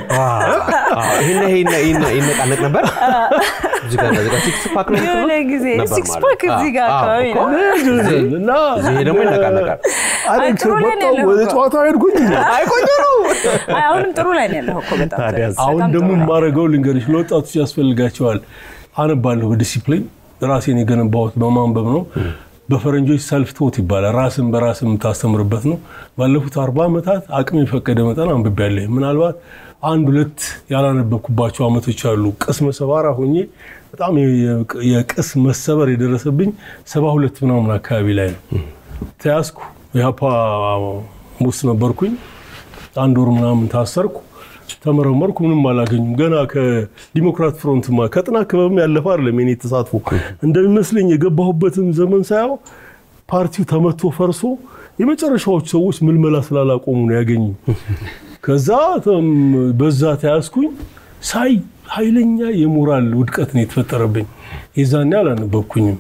ይሄን ይሄን ይሄን ይነቃነቅ ነበር እዚህ ጋር እዚህ ጋር ሲክስ ፓክ ነው የሆነ ጊዜ ነበር ሲክስ ማለት። ፓክ እዚህ ጋር አዎ፣ አካባቢ እኮ ነው። እና ይሄ ደግሞ ይነቃነቃል። አሌክስ ጥሩ ላይ ነው ወጣሁ፣ ያለኸው ወደ እኮ። ጨዋታ ሄድኩኝ። አይ አሁንም ጥሩ ላይ ነው ያለኸው እኮ በጣም ታዲያስ? አሁን በጣም ደግሞ ጥሩ ላይ ነው። የማደርገው ልንገርሽ፣ ለወጣቶች ያስፈልጋቸዋል። አነባለሁ በዲሲፕሊን ራሴን የገነባሁት በማንበብ ነው። በፈረንጆች ሰልፍ ቶት ይባላል። ራስን በራስ የምታስተምርበት ነው። ባለፉት አርባ ዓመታት አቅም የፈቀደ መጠን አንብቤያለሁ። ምናልባት አንድ ሁለት ያላነበብኩባቸው ዓመቶች አሉ። ቅስመ ሰባራ ሆኜ በጣም የ- የቅስ መሰበር የደረሰብኝ ሰባ ሁለት ምናምን አካባቢ ላይ ነው ተያዝኩ። የሀፓ ውስጥ ነበርኩኝ። አንድ ወር ምናምን ታሰርኩ። ተመረመርኩ። ምንም አላገኙም። ገና ከዲሞክራት ፍሮንትማ ከጥናት ክበብም ያለፈ አይደለም የኔ ተሳትፎ። እንደሚመስለኝ የገባሁበትን ዘመን ሳየው ፓርቲው ተመቶ ፈርሶ የመጨረሻዎቹ ሰዎች ምልመላ ስላላቆሙ ነው ያገኙ። ከዛ ተም በዛ ተያዝኩኝ። ሳይ ኃይለኛ የሞራል ውድቀት ነው የተፈጠረብኝ። የዛኔ አላነበብኩኝም።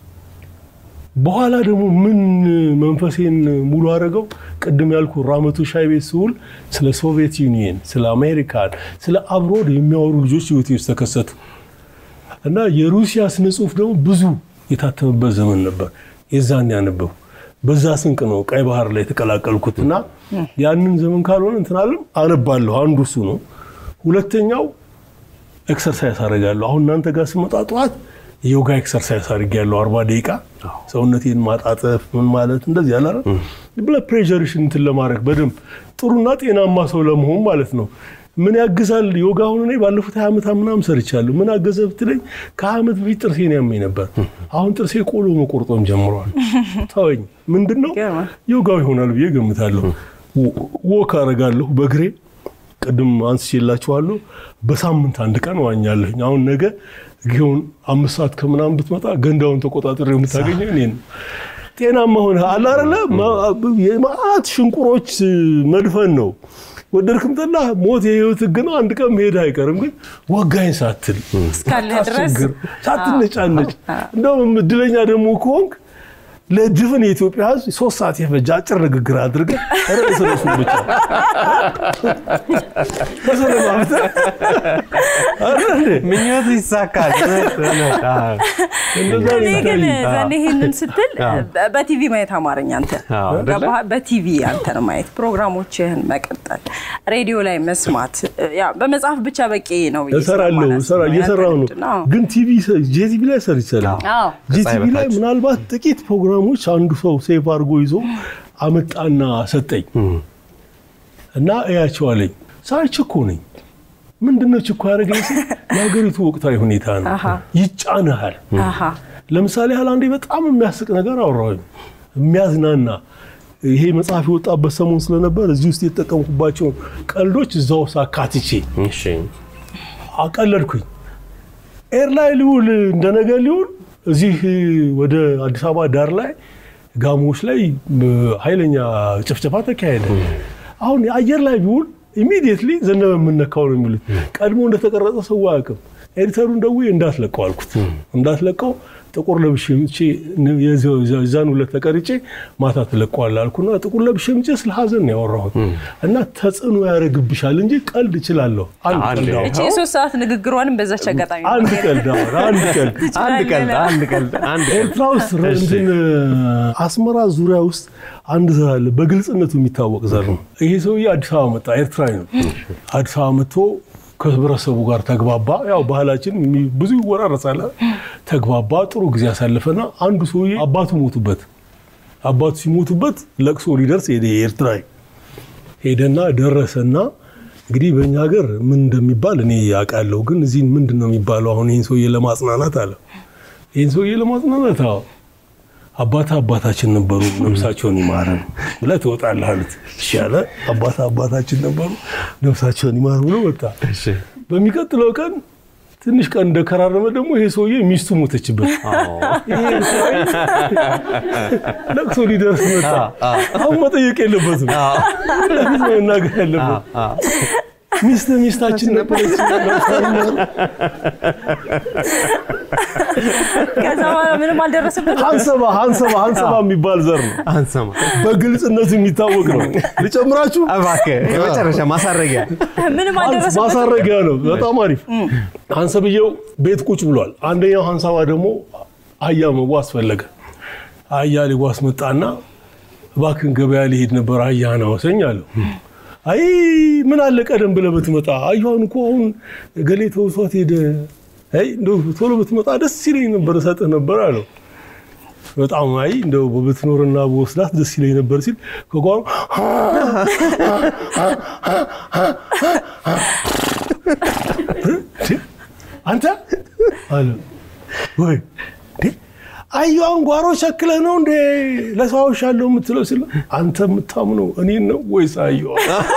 በኋላ ደግሞ ምን መንፈሴን ሙሉ አደረገው? ቅድም ያልኩ ራመቱ ሻይ ቤት ስውል ስለ ሶቪየት ዩኒየን፣ ስለ አሜሪካን፣ ስለ አብሮድ የሚያወሩ ልጆች ህይወቴ ውስጥ ተከሰቱ እና የሩሲያ ስነ ጽሁፍ ደግሞ ብዙ የታተመበት ዘመን ነበር። የዛን ያነበቡ በዛ ስንቅ ነው ቀይ ባህር ላይ የተቀላቀልኩት እና ያንን ዘመን ካልሆነ እንትን አለም አነባለሁ። አንዱ እሱ ነው። ሁለተኛው ኤክሰርሳይዝ አደርጋለሁ። አሁን እናንተ ጋር ስመጣ ጠዋት የዮጋ ኤክሰርሳይዝ አድርጌያለሁ። አርባ ደቂቃ ሰውነቴን ማጣጠፍ ምን ማለት እንደዚህ ያለ ብለድ ፕሬሸርሽን እንትን ለማድረግ በደንብ ጥሩና ጤናማ ሰው ለመሆን ማለት ነው። ምን ያግዛል ዮጋ? አሁን እኔ ባለፉት ሀያ ዓመት ምናምን ሰርቻለሁ። ምን አገዘ ብትለኝ ከሀያ ዓመት በፊት ጥርሴን ያመኝ ነበር። አሁን ጥርሴ ቆሎ መቆርጦም ጀምሯል። ተወኝ። ምንድን ነው ይገርማል። ዮጋው ይሆናል ብዬ ገምታለሁ። ወክ አደርጋለሁ በእግሬ ቅድም አንስቼላችኋለሁ። በሳምንት አንድ ቀን ዋኛለሁኝ። አሁን ነገ ጊዮን አምስት ሰዓት ከምናምን ብትመጣ ገንዳውን ተቆጣጥሬ የምታገኘው እኔን ነው። ጤናማ ሆነ አለ አይደለ? የመዓት ሽንቁሮች መድፈን ነው። ወደድክም ጠላህ ሞት የህይወት ህግ ነው። አንድ ቀን መሄድ አይቀርም። ግን ወጋኝ ሳትል እስካለ ድረስ ሳታስቸግር፣ ሳትነጫነጭ እንደውም እድለኛ ደግሞ ከሆንክ ለድፍን የኢትዮጵያ ህዝብ ሶስት ሰዓት የፈጀ አጭር ንግግር አድርገህ ርዕስ ርዕሱን ብቻ ተሰለማምተህ አይደል እንዴ? ምኞት ይሳካል። እውነት፣ እውነት። አዎ። እንደዛ ነው እኔ ግን የሚታየኝ። ዘኔ ይሄንን ስትል በ- በቲቪ ማየት አማርኛ አንተ አዎ፣ አይደለ? ገባህ? በቲቪ አንተን ማየት ፕሮግራሞችህን መቀጠል ሬዲዮ ላይ መስማት ያ በመጽሐፍ ብቻ በቂ ነው ብዬ እሰራለሁ ስለማላስብ እሰራ ነው። እየሰራሁ ነው። ያንተ ልምድ ነው። ግን ቲቪ ጄቲቪ ላይ ሰርቻለሁ። አዎ ጂቲቪ ላይ በታች። ምናልባት ጥቂት ፕሮግራሞች አንዱ ሰው ሴፍ አድርጎ ይዞ አመጣና ሰጠኝ እና እያቸው አለኝ። ሳይ ችኮ ነኝ። ምንድነው ችኮ ያደረገኝ ሲል የሀገሪቱ ወቅታዊ ሁኔታ ነው። አሃ። ይጫንሃል። አሃ ለምሳሌ ያህል አንዴ በጣም የሚያስቅ ነገር አወራሁኝ፣ የሚያዝናና ይሄ መጽሐፍ የወጣበት ሰሞን ስለነበር እዚህ ውስጥ የተጠቀምኩባቸውን ቀልዶች እዛ ውስጥ አካትቼ እሺ። አቀለድኩኝ። ኤር ላይ ሊውል እንደነገ ሊውል እዚህ ወደ አዲስ አበባ ዳር ላይ ጋሞዎች ላይ ኃይለኛ ጭፍጨፋ ተካሄደ። አሁን አየር ላይ ቢውል ኢሚዲየትሊ ዘነበ የምነካው ነው የሚሉት። ቀድሞ እንደተቀረጸ ሰው አያውቅም። ኤዲተሩን ደውዬ እንዳትለቀው አልኩት። እንዳትለቀው ጥቁር ለብሼ ምቼ የዛን ሁለት ተቀርጬ ማታ ትለቀዋለህ አልኩና ጥቁር ለብሼ ምቼ ስለ ሀዘን ነው ያወራሁት እና ተጽዕኖ ያደርግብሻል እንጂ ቀልድ እችላለሁ። አንድ አንድ ቀልድ አሁን እቺ የሶስት ሰዓት ንግግሯንም በዛች አጋጣሚ ነው አንድ ቀልድ አሁን አንድ ቀልድ አንድ ቀልድ አንድ ቀልድ አንድ ቀልድ ኤርትራ ውስጥ እንትን አስመራ ዙሪያ ውስጥ አንድ ዘር አለ፣ በግልጽነቱ የሚታወቅ ዘር ነው። ይሄ ሰውዬ አዲስ አበባ መጣ፣ ኤርትራዊ ነው። አዲስ አበባ መጥቶ ከህብረተሰቡ ጋር ተግባባ። ያው ባህላችን የሚ- ብዙ ይወራረሳል። ተግባባ፣ ጥሩ ጊዜ ያሳለፈና አንዱ ሰውዬ አባቱ ሞቱበት። አባቱ ሲሞቱበት ለቅሶ ሊደርስ ሄደ። ኤርትራዊ ሄደና ደረሰና እንግዲህ በእኛ ሀገር ምን እንደሚባል እኔ ያውቃለሁ፣ ግን እዚህ ምንድን ነው የሚባለው? አሁን ይህን ሰውዬ ለማጽናናት አለ። ይህን ሰውዬ ለማጽናናት አዎ አባታ አባታችን ነበሩ ነፍሳቸውን ይማረን ብለህ ትወጣለህ አሉት። እሺ አለ። አባታ አባታችን ነበሩ ነፍሳቸውን ይማር ብሎ ወጣ። እሺ። በሚቀጥለው ቀን ትንሽ ቀን እንደከራረመ ደግሞ ይሄ ሰውዬ ሚስቱ ሞተችበት። ይሄ ሰውዬ ለቅሶ ሊደርስ መጣ። አሁን መጠየቅ የለበትም ለፊት ነው መናገር ያለበት። ሚስት ሚስታችን ነበረች። ከዛ በኋላ ምንም አልደረሰበትም። ሀንሰባ ሀንሰባ ሀንሰባ የሚባል ዘር ነው። አንሰማ በግልጽነቱ የሚታወቅ ነው። ልጨምራችሁ እባክህ የመጨረሻ ማሳረጊያ ምንም ሀንስ አልደረሰበትም። ማሳረጊያ ነው። በጣም አሪፍ። ሀንሰብየው ቤት ቁጭ ብሏል። አንደኛው ሀንሳባ ደግሞ አህያ መዋስ ፈለገ። አህያ ሊዋስ መጣና እባክህን ገበያ ሊሄድ ነበር አህያህን አወሰኝ አለው። አይ ምን አለ ቀደም ብለህ ብትመጣ አህያውን እኮ አሁን ገሌ ተውሷት ሄደ። አይ እንደው ቶሎ ብትመጣ ደስ ይለኝ ነበር እሰጥህ ነበር አለው። በጣም አይ እንደው ብትኖርና በወስዳት ደስ ይለኝ ነበር ሲል ከጓሮ አንተ አለ ወይ እንዴ አህያዋን ጓሮ ሸክለህ ነው እንዴ ለሰው አውሻለሁ የምትለው ሲል አንተ የምታምነው እኔን ነው ወይስ አህያዋ?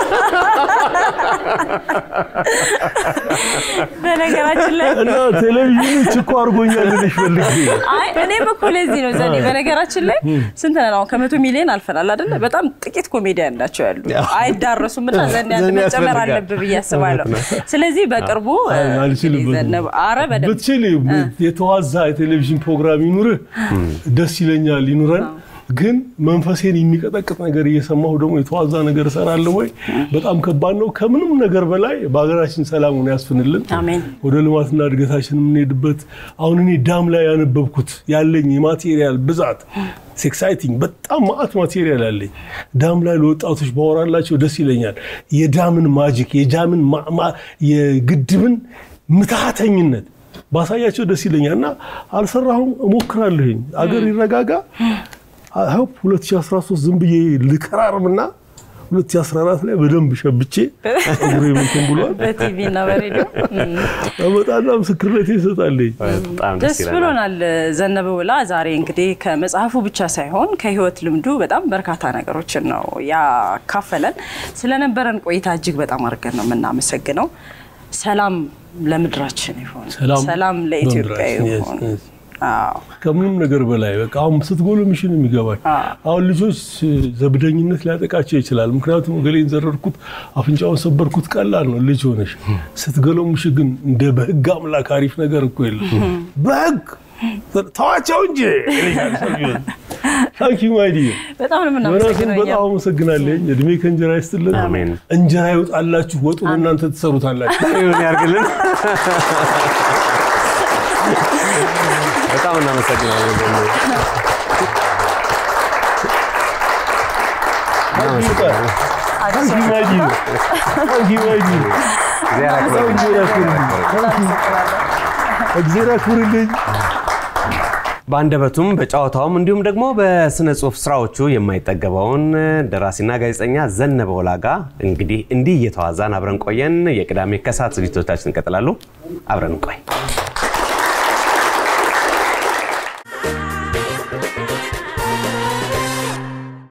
በነገራችን ላይ እና ቴሌቪዥኑ ችኮ አድርጎኛል ልልሽ ፈልጌ ነው። አይ እኔም እኮ ለዚህ ነው ዘኔ። በነገራችን ላይ ስንት ነን አሁን? ከመቶ ሚሊዮን አልፈናል አይደለ? በጣም ጥቂት ኮሜዲያን ናቸው ያሉ አይዳረሱም። እና ዘኔ አንድ ዘኔ መጨመር ያስፈልጋል። አለብህ ብዬ አስባለሁ። ስለዚህ በቅርቡ አይ፣ እንግዲህ አልችልበትም። ዘነበ አረ በደንብ ብትችል የተዋዛ የቴሌቪዥን ፕሮግራም ይኑርህ፣ ደስ ይለኛል ይኑረን። ግን መንፈሴን የሚቀጠቅጥ ነገር እየሰማሁ ደግሞ የተዋዛ ነገር እሰራለሁ ወይ? በጣም ከባድ ነው። ከምንም ነገር በላይ በሀገራችን ሰላሙን ያስፍንልን። አሜን። ወደ ልማትና እድገታችን የምንሄድበት አሁን እኔ ዳም ላይ ያነበብኩት ያለኝ የማቴሪያል ብዛት ኤክሳይቲንግ በጣም ማአት ማቴሪያል አለኝ። ዳም ላይ ለወጣቶች ባወራላቸው ደስ ይለኛል። የዳምን ማጂክ የዳምን ማ- ማ- የግድብን ምትሃተኝነት ባሳያቸው ደስ ይለኛል እና አልሰራሁም፣ እሞክራለሁኝ። አገር ይረጋጋ። ሆፕ 2013 ዝም ብዬ ልከራርምና 2014 ላይ በደንብ ሸብቼ እግሬ እንትን ብሏል። በቲቪ እና በሬዲዮ እም። በጣም ምስክርነት ይሰጣለኝ። በጣም ደስ ብሎናል። ዘነበ ውላ ዛሬ እንግዲህ ከመጽሐፉ ብቻ ሳይሆን ከህይወት ልምዱ በጣም በርካታ ነገሮችን ነው ያካፈለን። ስለነበረን ቆይታ እጅግ በጣም አድርገን ነው የምናመሰግነው። ሰላም ለምድራችን ይሁን፣ ሰላም ሰላም ለኢትዮጵያ ለምድራችን፣ yes, ይሁን። yes. አዎ። ከምንም ነገር በላይ በቃ አሁን ስትጎለምሽ ነው የሚገባል። አሁን ልጆች ዘብደኝነት ሊያጠቃቸው ይችላል። ምክንያቱም ገሌን ዘረርኩት፣ አፍንጫውን ሰበርኩት ቀላል ነው ልጅ ሆነሽ። ስትገለምሽ ግን እንደ በህግ አምላክ አሪፍ ነገር እኮ የለም። በህግ ተዋቸው እንጂ ታንኪ ማይዲ በጣም ነው ዮናስን የምናመሰግነው በጣም እኛም። አመሰግናለኝ። እድሜ ከእንጀራ ይስጥልን። አሜን። እንጀራ ይውጣላችሁ፣ ወጡን እናንተ ትሰሩታላችሁ። ይሁን ያርግልን። በጣም እናመሰግናለን። ደግሞ ታንኪ ማይዲ ታንኪ ማይዲ እግዚአብሔር ያክብርልን። እግዚአብሔር ያክብርልኝ። በአንደበቱም በጨዋታውም እንዲሁም ደግሞ በስነ ጽሁፍ ስራዎቹ የማይጠገበውን ደራሲና ጋዜጠኛ ዘነበ ወላ ጋ እንግዲህ እንዲህ እየተዋዛን አብረን ቆየን። የቅዳሜ ከሰዓት ዝግጅቶቻችን ይቀጥላሉ። አብረን ቆይ